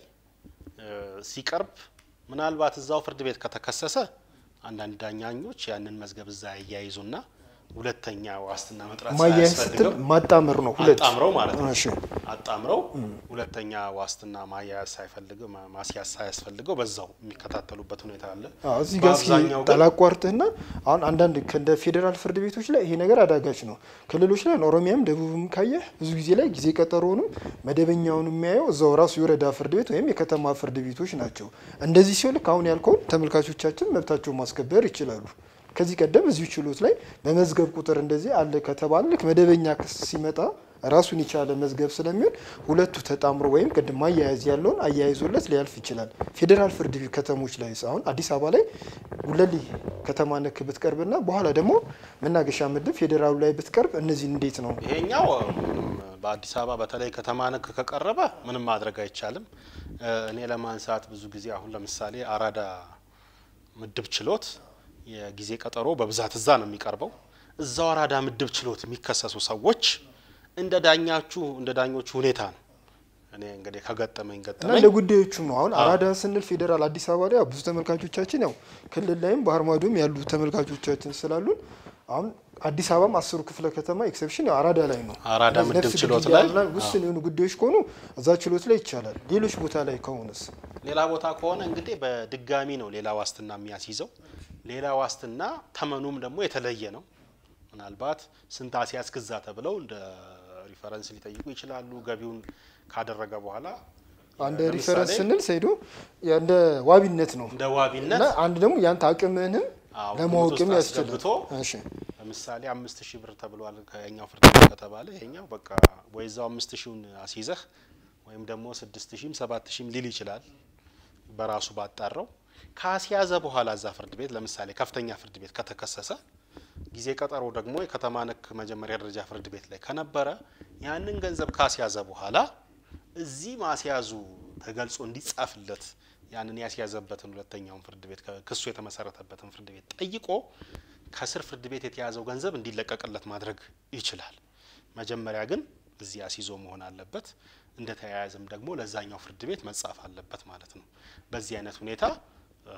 ሲቀርብ ምናልባት እዛው ፍርድ ቤት ከተከሰሰ አንዳንድ ዳኛኞች ያንን መዝገብ እዛ ያያይዙና ሁለተኛ ዋስትና መጥራት ማያያዝ ስትል ሳያስፈልገው ማጣመር ነው። ሁለት አጣምረው ማለት ነው። እሺ አጣምረው ሁለተኛ ዋስትና ማያያዝ ሳይፈልገው ማ- ማስያዝ ሳያስፈልገው በዛው የሚከታተሉበት ሁኔታ አለ። አዎ፣ እዚህ ጋር እስኪ በአብዛኛው ግን ጠላቋርጥህና አሁን አንዳንድ እንደ ፌዴራል ፍርድ ቤቶች ላይ ይሄ ነገር አዳጋች ነው። ክልሎች ላይ ኦሮሚያም ደቡብም ካየህ ብዙ ጊዜ ላይ ጊዜ ቀጠሮውንም መደበኛውን የሚያየው እዛው ራሱ የወረዳ ፍርድ ቤት ወይም የከተማ ፍርድ ቤቶች ናቸው። እንደዚህ ሲሆን ልክ አሁን ያልከውን ተመልካቾቻችን መብታቸውን ማስከበር ይችላሉ። ከዚህ ቀደም እዚሁ ችሎት ላይ በመዝገብ ቁጥር እንደዚህ አለ ከተባለ ልክ መደበኛ ክስ ሲመጣ ራሱን የቻለ መዝገብ ስለሚሆን ሁለቱ ተጣምሮ ወይም ቅድም ማያያዝ ያለውን አያይዞለት ሊያልፍ ይችላል። ፌዴራል ፍርድ ቤት ከተሞች ላይ አሁን አዲስ አበባ ላይ ጉለሌ ከተማ ነክ ብትቀርብና በኋላ ደግሞ መናገሻ ምድብ ፌዴራሉ ላይ ብትቀርብ እነዚህ እንዴት ነው? ይሄኛው ምንም በአዲስ አበባ በተለይ ከተማ ነክ ከቀረበ ምንም ማድረግ አይቻልም። እ፣ እኔ ለማንሳት ብዙ ጊዜ አሁን ለምሳሌ አራዳ ምድብ ችሎት የጊዜ ቀጠሮ በብዛት እዛ ነው የሚቀርበው። እዛው አራዳ ምድብ ችሎት የሚከሰሱ ሰዎች እንደ ዳኛችሁ እንደ ዳኞቹ ሁኔታ ነው። እኔ እንግዲህ ከገጠመኝ እና ገጠመኝ እንደ ጉዳዮቹም ነው። አሁን አራዳ ስንል ፌዴራል አዲስ አበባ ላይ ያው ብዙ ተመልካቾቻችን ያው ክልል ላይም ባህር ማዶም ያሉ ተመልካቾቻችን ስላሉን አሁን አዲስ አበባም አስሩ ክፍለ ከተማ ኤክሰፕሽን ያው አራዳ ላይ ነው። አራዳ እነዚህ ምድብ ነፍስ ችሎት ግድያ ላይ ምናምን ውስን የሆኑ ጉዳዮች ከሆኑ እዛ ችሎት ላይ ይቻላል። ሌሎች ቦታ ላይ ከሆነስ ሌላ ቦታ ከሆነ እንግዲህ በድጋሚ ነው ሌላ ዋስትና የሚያስይዘው። ሌላ ዋስትና ተመኑም ደግሞ የተለየ ነው። ምናልባት ስንት አስያዝክ እዛ ተብለው እንደ ሪፈረንስ ሊጠይቁ ይችላሉ። ገቢውን ካደረገ በኋላ አንድ ለምሳሌ ሪፈረንስ ስንል ሰይዶ ያ እንደ ዋቢነት ነው እንደ ዋቢነት እና አንድ ደግሞ ያንተ አቅምህንም አዎ፣ ለማወቅም ግምት ውስጥ ያስችላል። አስገብቶ እሺ ለምሳሌ አምስት ሺህ ብር ተብሏል ከኛው ፍርድ ቤት ከተባለ ይሄኛው በቃ ወይ እዛው አምስት ሺውን አስይዘህ ወይም ደግሞ ስድስት ሺህም ሰባት ሺህም ሊል ይችላል በራሱ ባጣራው ካስያዘ በኋላ እዛ ፍርድ ቤት ለምሳሌ ከፍተኛ ፍርድ ቤት ከተከሰሰ ጊዜ ቀጠሮ ደግሞ የከተማ ነክ መጀመሪያ ደረጃ ፍርድ ቤት ላይ ከነበረ ያንን ገንዘብ ካስያዘ በኋላ እዚህ ማስያዙ ተገልጾ እንዲጻፍለት ያንን ያስያዘበትን ሁለተኛውን ፍርድ ቤት ክሱ የተመሰረተበትን ፍርድ ቤት ጠይቆ ከስር ፍርድ ቤት የተያዘው ገንዘብ እንዲለቀቅለት ማድረግ ይችላል። መጀመሪያ ግን እዚህ አስይዞ መሆን አለበት። እንደተያያዘም ደግሞ ለዛኛው ፍርድ ቤት መጻፍ አለበት ማለት ነው። በዚህ አይነት ሁኔታ እ፣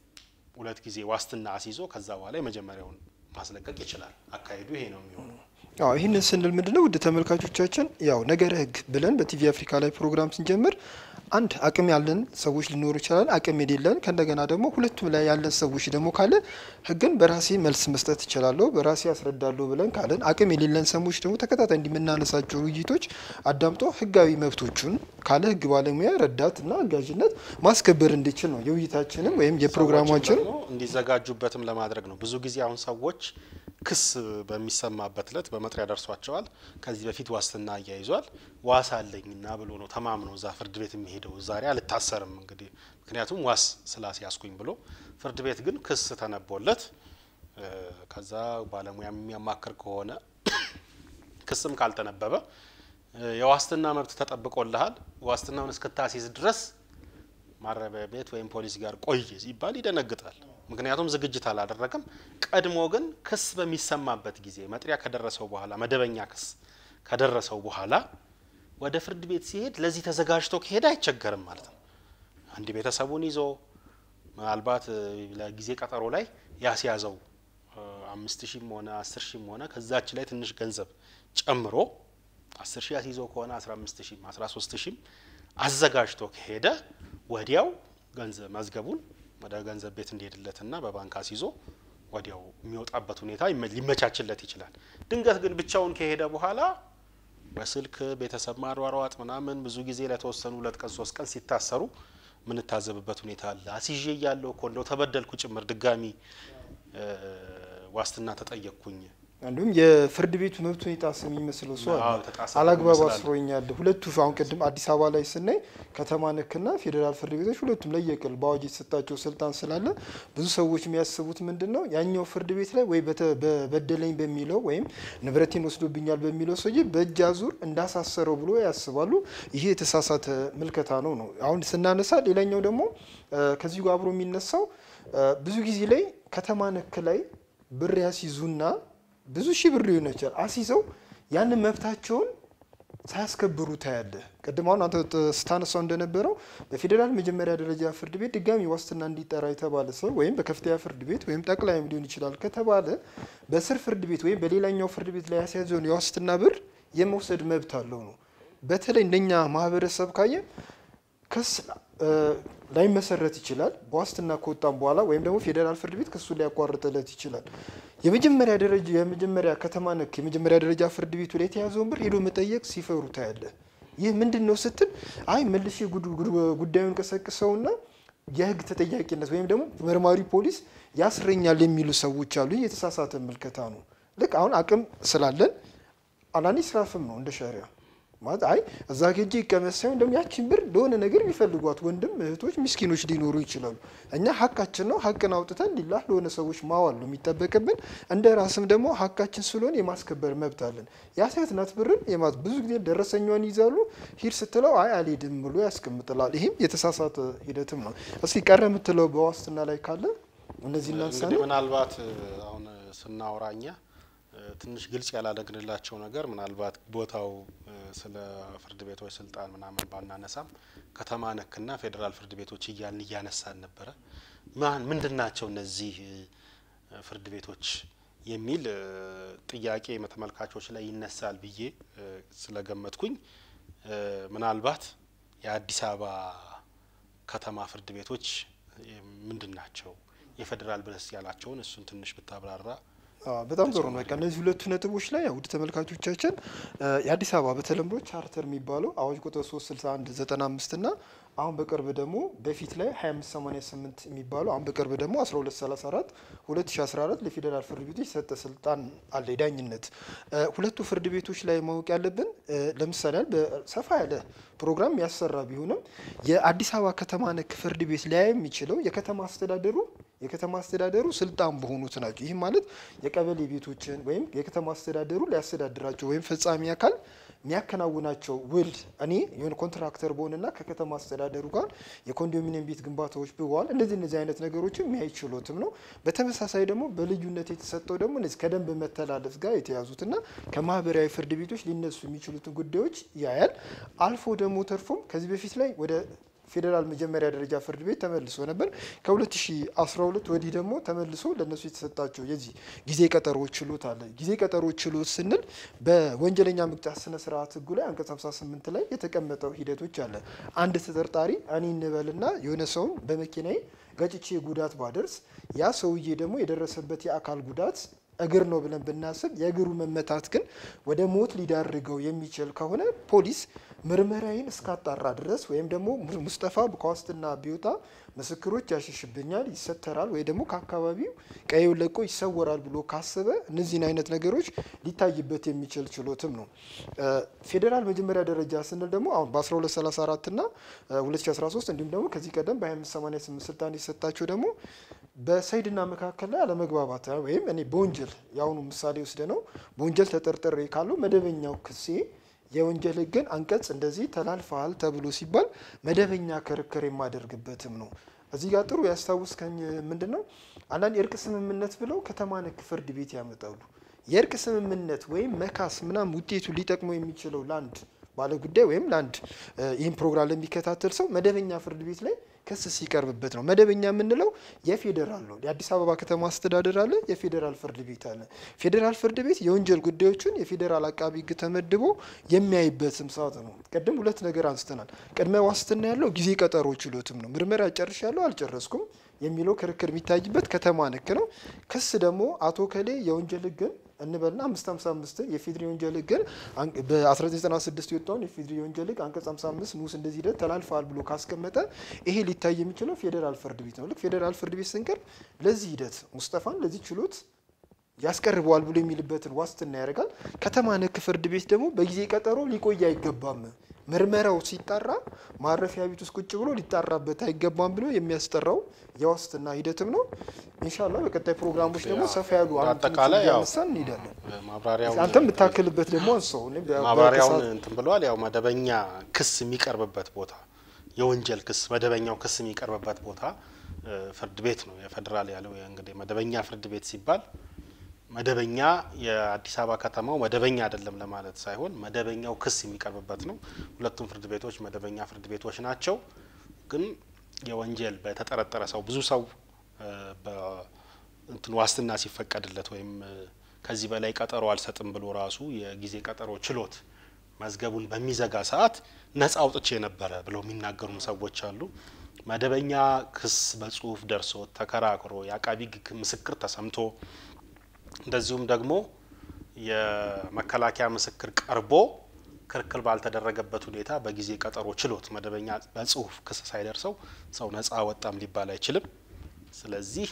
ሁለት ጊዜ ዋስትና አስይዞ ከዛ በኋላ የመጀመሪያውን ማስለቀቅ ይችላል። አካሄዱ ይሄ ነው የሚሆነው። አዎ ይህንን ስንል ምንድነው ውድ ተመልካቾቻችን ያው ነገረ ሕግ ብለን በቲቪ አፍሪካ ላይ ፕሮግራም ስንጀምር አንድ አቅም ያለን ሰዎች ሊኖሩ ይችላል፣ አቅም የሌለን ከእንደገና ደግሞ ሁለቱም ላይ ያለን ሰዎች ደግሞ ካለ ሕግን በራሴ መልስ መስጠት እችላለሁ በራሴ ያስረዳለሁ ብለን ካለን አቅም የሌለን ሰዎች ደግሞ ተከታታይ እንዲምናነሳቸው ውይይቶች አዳምጦ ሕጋዊ መብቶቹን ካለ ሕግ ባለሙያ ረዳትና አጋዥነት ማስከበር እንዲችል ነው የውይይታችንም ወይም የፕሮግራማችን ሰዎችም ደግሞ እንዲዘጋጁበትም ለማድረግ ነው። ብዙ ጊዜ አሁን ሰዎች ክስ በሚሰማበት እለት በመጥሪያ ደርሷቸዋል። ከዚህ በፊት ዋስትና አያይዟል። ዋስ አለኝና ብሎ ነው ተማምኖ እዛ ፍርድ ቤት የሚሄደው። ዛሬ አልታሰርም እንግዲህ ምክንያቱም ዋስ ስላስያዝኩኝ ብሎ ፍርድ ቤት ግን ክስ ተነቦለት እ፣ ከዛ ባለሙያ የሚያማክር ከሆነ ክስም ካልተነበበ እ፣ የዋስትና መብት ተጠብቆልሃል ዋስትናውን እስክታስይዝ ድረስ ማረሚያ ቤት ወይም ፖሊስ ጋር ቆይ ሲባል ይደነግጣል። ምክንያቱም ዝግጅት አላደረገም። ቀድሞ ግን ክስ በሚሰማበት ጊዜ መጥሪያ ከደረሰው በኋላ መደበኛ ክስ ከደረሰው በኋላ ወደ ፍርድ ቤት ሲሄድ ለዚህ ተዘጋጅቶ ከሄደ አይቸገርም ማለት ነው። አንድ ቤተሰቡን ይዞ ምናልባት እ፣ ለጊዜ ቀጠሮ ላይ ያስያዘው እ፣ አምስት ሺህም ሆነ አስር ሺህም ሆነ ከዛች ላይ ትንሽ ገንዘብ ጨምሮ አስር ሺህ አስይዞ ከሆነ አስራ አምስት ሺህም አስራ ሶስት ሺህም አዘጋጅቶ ከሄደ ወዲያው ገንዘብ መዝገቡን ወደ ገንዘብ ቤት እንዲሄድለትና በባንክ አስይዞ ወዲያው የሚወጣበት ሁኔታ ይመ- ሊመቻችለት ይችላል። ድንገት ግን ብቻውን ከሄደ በኋላ በስልክ ቤተሰብ ማሯሯጥ ምናምን ብዙ ጊዜ ለተወሰኑ ሁለት ቀን ሶስት ቀን ሲታሰሩ ምንታዘብበት ሁኔታ አለ። አስይዤ እያለሁ እኮ እንደው ተበደልኩ ጭምር ድጋሚ እ፣ ዋስትና ተጠየቅኩኝ እንዲሁም የፍርድ ቤቱ መብት የጣሰ የሚመስለው ሰው አዎ፣ አለ። የተጣሰ አላግባብ ይመስላል። አስሮኛል። ሁለቱ አሁን ቅድም አዲስ አበባ ላይ ስናይ ከተማ ነክና ፌዴራል ፍርድ ቤቶች ሁለቱም ለየቅል በአዋጅ የተሰጣቸው ስልጣን ስላለ ብዙ ሰዎች የሚያስቡት ምንድን ነው ያኛው ፍርድ ቤት ላይ ወይ በተ- በበደለኝ በሚለው ወይም ንብረቴን ወስዶብኛል በሚለው ሰውዬ በእጅ አዙር እንዳሳሰረው ብሎ ያስባሉ። ይሄ የተሳሳተ ምልከታ ነው ነው አሁን ስናነሳ ሌላኛው ደግሞ እ፣ ከዚሁ ጋር አብሮ የሚነሳው እ፣ ብዙ ጊዜ ላይ ከተማ ነክ ላይ ብር ያስይዙና ብዙ ሺህ ብር ሊሆን ይችላል አስይዘው ያንን መብታቸውን ሳያስከብሩ ታያለህ። ቅድም አሁን አንተ ስታነሳው እንደነበረው በፌዴራል መጀመሪያ ደረጃ ፍርድ ቤት ድጋሚ ዋስትና እንዲጠራ የተባለ ሰው ወይም በከፍተኛ ፍርድ ቤት ወይም ጠቅላይም ሊሆን ይችላል ከተባለ በስር ፍርድ ቤት ወይም በሌላኛው ፍርድ ቤት ላይ ያስያዘውን የዋስትና ብር የመውሰድ መብት አለው ነው። በተለይ እንደኛ ማህበረሰብ ካየ ክስ ላይመሰረት ይችላል። በዋስትና ከወጣም በኋላ ወይም ደግሞ ፌዴራል ፍርድ ቤት ክሱን ሊያቋርጥለት ይችላል። የመጀመሪያ ደረጃ የመጀመሪያ ከተማ ነክ የመጀመሪያ ደረጃ ፍርድ ቤቱ ላይ የተያዘውን ብር ሄዶ መጠየቅ ሲፈሩ ታያለ። ይህ ምንድን ነው ስትል አይ መልሼ ጉዳዩን ቀሰቅሰውና የህግ ተጠያቂነት ወይም ደግሞ መርማሪ ፖሊስ ያስረኛል የሚሉ ሰዎች አሉ። ይህ የተሳሳተ ምልከታ ነው። ልክ አሁን አቅም ስላለን አላኒ ስራፍም ነው እንደ ሸሪያ ማለት አይ እዛ ሄጄ ይቀመጥ ሳይሆን ደግሞ ያችን ብር ለሆነ ነገር የሚፈልጓት ወንድም እህቶች ምስኪኖች ሊኖሩ ይችላሉ። እኛ ሀቃችን ነው ሀቅን አውጥተን ሊላህ ለሆነ ሰዎች ማዋል ነው የሚጠበቅብን። እንደ ራስም ደግሞ ሀቃችን ስለሆነ የማስከበር መብት አለን። የአስያት ናት ብርን የማት ብዙ ጊዜ ደረሰኛዋን ይዛሉ። ሂድ ስትለው አይ አልሄድም ብሎ ያስቀምጥላል። ይህም የተሳሳተ ሂደትም ነው። እስኪ ቀረ የምትለው በዋስትና ላይ ካለ እነዚህ እናንሳ እንግዲህ ምናልባት አሁን ስናወራኛ ትንሽ ግልጽ ያላደግንላቸው ነገር ምናልባት ቦታው ስለ ፍርድ ቤቶች ስልጣን ምናምን ባናነሳም ከተማ ነክና ፌዴራል ፍርድ ቤቶች እያልን እያነሳን ነበረ። ማን ምንድን ናቸው እነዚህ ፍርድ ቤቶች የሚል ጥያቄ ተመልካቾች ላይ ይነሳል ብዬ ስለገመትኩኝ ምናልባት የአዲስ አበባ ከተማ ፍርድ ቤቶች ምንድን ናቸው የፌዴራል ብለስ ያላቸውን እሱን ትንሽ ብታብራራ በጣም ጥሩ ነው። በቃ እነዚህ ሁለቱ ነጥቦች ላይ ውድ ተመልካቾቻችን የአዲስ አበባ በተለምዶ ቻርተር የሚባለው አዋጅ ቁጥር 361 95 እና አሁን በቅርብ ደግሞ በፊት ላይ 2588 የሚባለው አሁን በቅርብ ደግሞ 1234 2014 ለፌዴራል ፍርድ ቤቶች የሰጠ ስልጣን አለ የዳኝነት። ሁለቱ ፍርድ ቤቶች ላይ ማወቅ ያለብን ለምሳሌ ሰፋ ያለ ፕሮግራም ያሰራ ቢሆንም የአዲስ አበባ ከተማ ነክ ፍርድ ቤት ሊያይ የሚችለው የከተማ አስተዳደሩ የከተማ አስተዳደሩ ስልጣን በሆኑት ናቸው። ይህም ማለት የቀበሌ ቤቶችን ወይም የከተማ አስተዳደሩ ሊያስተዳድራቸው ወይም ፈጻሚ አካል የሚያከናውናቸው ውል እኔ የሆነ ኮንትራክተር በሆንና ከከተማ አስተዳደሩ ጋር የኮንዶሚኒየም ቤት ግንባታዎች ብዋል እንደዚህ እነዚህ አይነት ነገሮችን የሚያይ ችሎትም ነው። በተመሳሳይ ደግሞ በልዩነት የተሰጠው ደግሞ እነዚህ ከደንብ መተላለፍ ጋር የተያዙትና ከማህበራዊ ፍርድ ቤቶች ሊነሱ የሚችሉትን ጉዳዮች ያያል። አልፎ ደግሞ ተርፎም ከዚህ በፊት ላይ ወደ ፌዴራል መጀመሪያ ደረጃ ፍርድ ቤት ተመልሶ ነበር። ከ2012 ወዲህ ደግሞ ተመልሶ ለእነሱ የተሰጣቸው የዚህ ጊዜ ቀጠሮ ችሎት አለ። ጊዜ ቀጠሮ ችሎት ስንል በወንጀለኛ መቅጫ ስነ ስርዓት ህጉ ላይ አንቀጽ 58 ላይ የተቀመጠው ሂደቶች አለ። አንድ ተጠርጣሪ እኔ እንበልና የሆነ ሰውን በመኪናዬ ገጭቼ ጉዳት ባደርስ ያ ሰውዬ ደግሞ የደረሰበት የአካል ጉዳት እግር ነው ብለን ብናስብ የእግሩ መመታት ግን ወደ ሞት ሊዳርገው የሚችል ከሆነ ፖሊስ ምርመራዬን እስካጣራ ድረስ ወይም ደግሞ ሙስጠፋ ከዋስትና ቢወጣ ምስክሮች ያሸሽብኛል፣ ይሰተራል ወይ ደግሞ ከአካባቢው ቀዬው ለቆ ይሰወራል ብሎ ካሰበ እነዚህን አይነት ነገሮች ሊታይበት የሚችል ችሎትም ነው። ፌዴራል መጀመሪያ ደረጃ ስንል ደግሞ አሁን በ1234 እና 2013 እንዲሁም ደግሞ ከዚህ ቀደም በ2588 ስልጣን የሰጣቸው ደግሞ በሰይድና መካከል ላይ አለመግባባት ወይም እኔ በወንጀል የአሁኑ ምሳሌ ወስደ ነው በወንጀል ተጠርጥሬ ካለው መደበኛው ክሴ የወንጀል ሕግን አንቀጽ እንደዚህ ተላልፈሃል ተብሎ ሲባል መደበኛ ክርክር የማደርግበትም ነው። እዚህ ጋር ጥሩ ያስታውስከኝ ምንድን ነው አንዳንድ የእርቅ ስምምነት ብለው ከተማ ነክ ፍርድ ቤት ያመጣሉ። የእርቅ ስምምነት ወይም መካስ ምናምን ውጤቱ ሊጠቅመው የሚችለው ለአንድ ባለ ጉዳይ ወይም ለአንድ ይህን ፕሮግራም ለሚከታተል ሰው መደበኛ ፍርድ ቤት ላይ ክስ ሲቀርብበት ነው። መደበኛ የምንለው የፌዴራል ነው። የአዲስ አበባ ከተማ አስተዳደር አለ፣ የፌዴራል ፍርድ ቤት አለ። ፌዴራል ፍርድ ቤት የወንጀል ጉዳዮችን የፌዴራል አቃቢ ሕግ ተመድቦ የሚያይበትም ሰዓት ነው። ቅድም ሁለት ነገር አንስተናል። ቅድመ ዋስትና ያለው ጊዜ ቀጠሮ ችሎትም ነው። ምርመራ ጨርሻለሁ አልጨረስኩም የሚለው ክርክር የሚታይበት ከተማ ነክ ነው። ክስ ደግሞ አቶ ከሌ የወንጀል ሕግን እንበልና አምስት ሀምሳ አምስትን የፌድሪ ወንጀል ሕግን በ1996 የወጣውን የፌድሪ ወንጀል ሕግ አንቀጽ 55 ንዑስ እንደዚህ ሂደት ተላልፈዋል ብሎ ካስቀመጠ ይሄ ሊታይ የሚችለው ፌዴራል ፍርድ ቤት ነው። ልክ ፌዴራል ፍርድ ቤት ስንቀርብ ለዚህ ሂደት ሙስጠፋን ለዚህ ችሎት ያስቀርበዋል ብሎ የሚልበትን ዋስትና ያደርጋል። ከተማ ነክ ፍርድ ቤት ደግሞ በጊዜ ቀጠሮ ሊቆይ አይገባም ምርመራው ሲጣራ ማረፊያ ቤት ውስጥ ቁጭ ብሎ ሊጣራበት አይገባም ብሎ የሚያስጠራው የዋስትና ሂደትም ነው። ኢንሻላ በቀጣይ ፕሮግራሞች ደግሞ ሰፋ ያሉ አጠቃላይ ያው አንሳን እንሄዳለን። ማብራሪያውን አንተ የምታክልበት ደግሞ አንሰው እኔ በ- ማብራሪያውን በከሳት- እንትን ብለዋል። ያው መደበኛ ክስ የሚቀርብበት ቦታ የወንጀል ክስ መደበኛው ክስ የሚቀርብበት ቦታ እ፣ ፍርድ ቤት ነው የፌዴራል ያለው እንግዲህ መደበኛ ፍርድ ቤት ሲባል መደበኛ የአዲስ አበባ ከተማው መደበኛ አይደለም ለማለት ሳይሆን መደበኛው ክስ የሚቀርብበት ነው። ሁለቱም ፍርድ ቤቶች መደበኛ ፍርድ ቤቶች ናቸው። ግን የወንጀል በተጠረጠረ ሰው ብዙ ሰው እንትን ዋስትና ሲፈቀድለት ወይም ከዚህ በላይ ቀጠሮ አልሰጥም ብሎ ራሱ የጊዜ ቀጠሮ ችሎት መዝገቡን በሚዘጋ ሰዓት ነጻ አውጥቼ ነበረ ብለው የሚናገሩም ሰዎች አሉ። መደበኛ ክስ በጽሁፍ ደርሶት ተከራክሮ የአቃቢ ሕግ ምስክር ተሰምቶ እንደዚሁም ደግሞ የመከላከያ ምስክር ቀርቦ ክርክር ባልተደረገበት ሁኔታ በጊዜ ቀጠሮ ችሎት መደበኛ በጽሁፍ ክስ ሳይደርሰው ሰው ነጻ ወጣም ሊባል አይችልም። ስለዚህ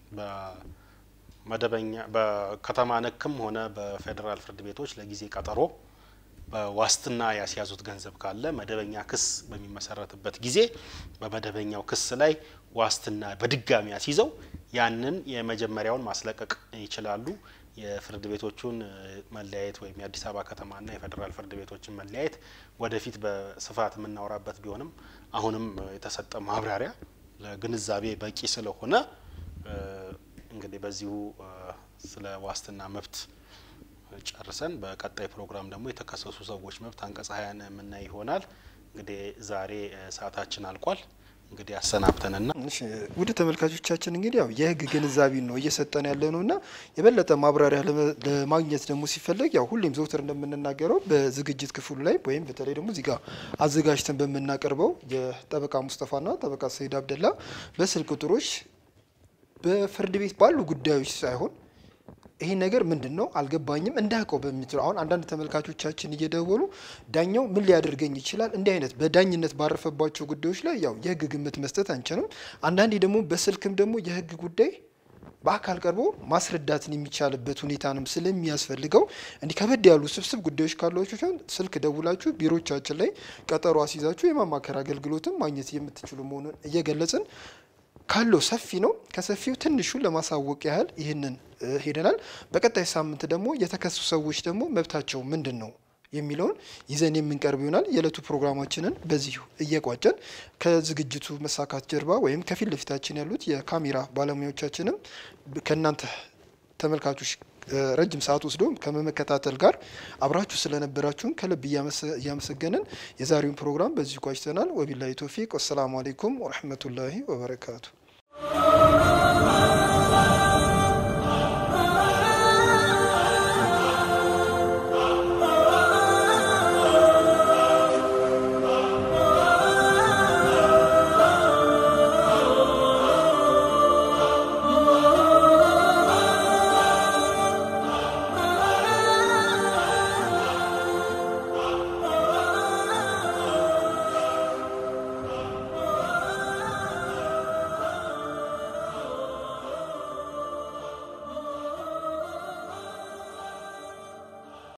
በመደበኛ በከተማ ነክም ሆነ በፌዴራል ፍርድ ቤቶች ለጊዜ ቀጠሮ በዋስትና ያስያዙት ገንዘብ ካለ መደበኛ ክስ በሚመሰረትበት ጊዜ በመደበኛው ክስ ላይ ዋስትና በድጋሚ አስይዘው ያንን የመጀመሪያውን ማስለቀቅ ይችላሉ። የፍርድ ቤቶቹን መለያየት ወይም የአዲስ አበባ ከተማና የፌዴራል ፍርድ ቤቶችን መለያየት ወደፊት በስፋት የምናወራበት ቢሆንም አሁንም የተሰጠ ማብራሪያ ለግንዛቤ በቂ ስለሆነ እንግዲህ በዚሁ ስለ ዋስትና መብት ጨርሰን በቀጣይ ፕሮግራም ደግሞ የተከሰሱ ሰዎች መብት አንቀጽ ሀያን የምናይ ይሆናል። እንግዲህ ዛሬ ሰዓታችን አልቋል። እንግዲህ አሰናብተንና ውድ ተመልካቾቻችን እንግዲህ ያው የህግ ግንዛቤን ነው እየሰጠን ያለ ነው እና የበለጠ ማብራሪያ ለማግኘት ደግሞ ሲፈለግ ያው ሁሌም ዘውትር እንደምንናገረው በዝግጅት ክፍሉ ላይ ወይም በተለይ ደግሞ እዚህ ጋር አዘጋጅተን በምናቀርበው የጠበቃ ሙስጠፋና ጠበቃ ሰይድ አብደላ በስልክ ቁጥሮች በፍርድ ቤት ባሉ ጉዳዮች ሳይሆን ይሄ ነገር ምንድን ነው አልገባኝም እንዳውቀው በሚችለው አሁን አንዳንድ ተመልካቾቻችን እየደወሉ ዳኛው ምን ሊያደርገኝ ይችላል እንዲህ አይነት በዳኝነት ባረፈባቸው ጉዳዮች ላይ ያው የህግ ግምት መስጠት አንችልም። አንዳንዴ ደግሞ በስልክም ደግሞ የህግ ጉዳይ በአካል ቀርቦ ማስረዳትን የሚቻልበት ሁኔታንም ስለሚያስፈልገው እንዲህ ከበድ ያሉ ስብስብ ጉዳዮች ካሏችሁ ሲሆን ስልክ ደውላችሁ ቢሮቻችን ላይ ቀጠሮ አስይዛችሁ የማማከር አገልግሎትም ማግኘት የምትችሉ መሆኑን እየገለጽን ካለው ሰፊ ነው። ከሰፊው ትንሹ ለማሳወቅ ያህል ይህንን ሄደናል። በቀጣይ ሳምንት ደግሞ የተከሱ ሰዎች ደግሞ መብታቸው ምንድን ነው የሚለውን ይዘን የምንቀርብ ይሆናል። የዕለቱ ፕሮግራማችንን በዚሁ እየቋጨን ከዝግጅቱ መሳካት ጀርባ ወይም ከፊት ለፊታችን ያሉት የካሜራ ባለሙያዎቻችንም ከእናንተ ተመልካቾች ረጅም ሰዓት ወስዶ ከመመከታተል ጋር አብራችሁ ስለነበራችሁን ከልብ እያመሰገንን የዛሬውን ፕሮግራም በዚሁ ቋጭተናል። ወቢላሂ ቶፊቅ ወሰላሙ አሌይኩም ወረህመቱላሂ ወበረካቱ።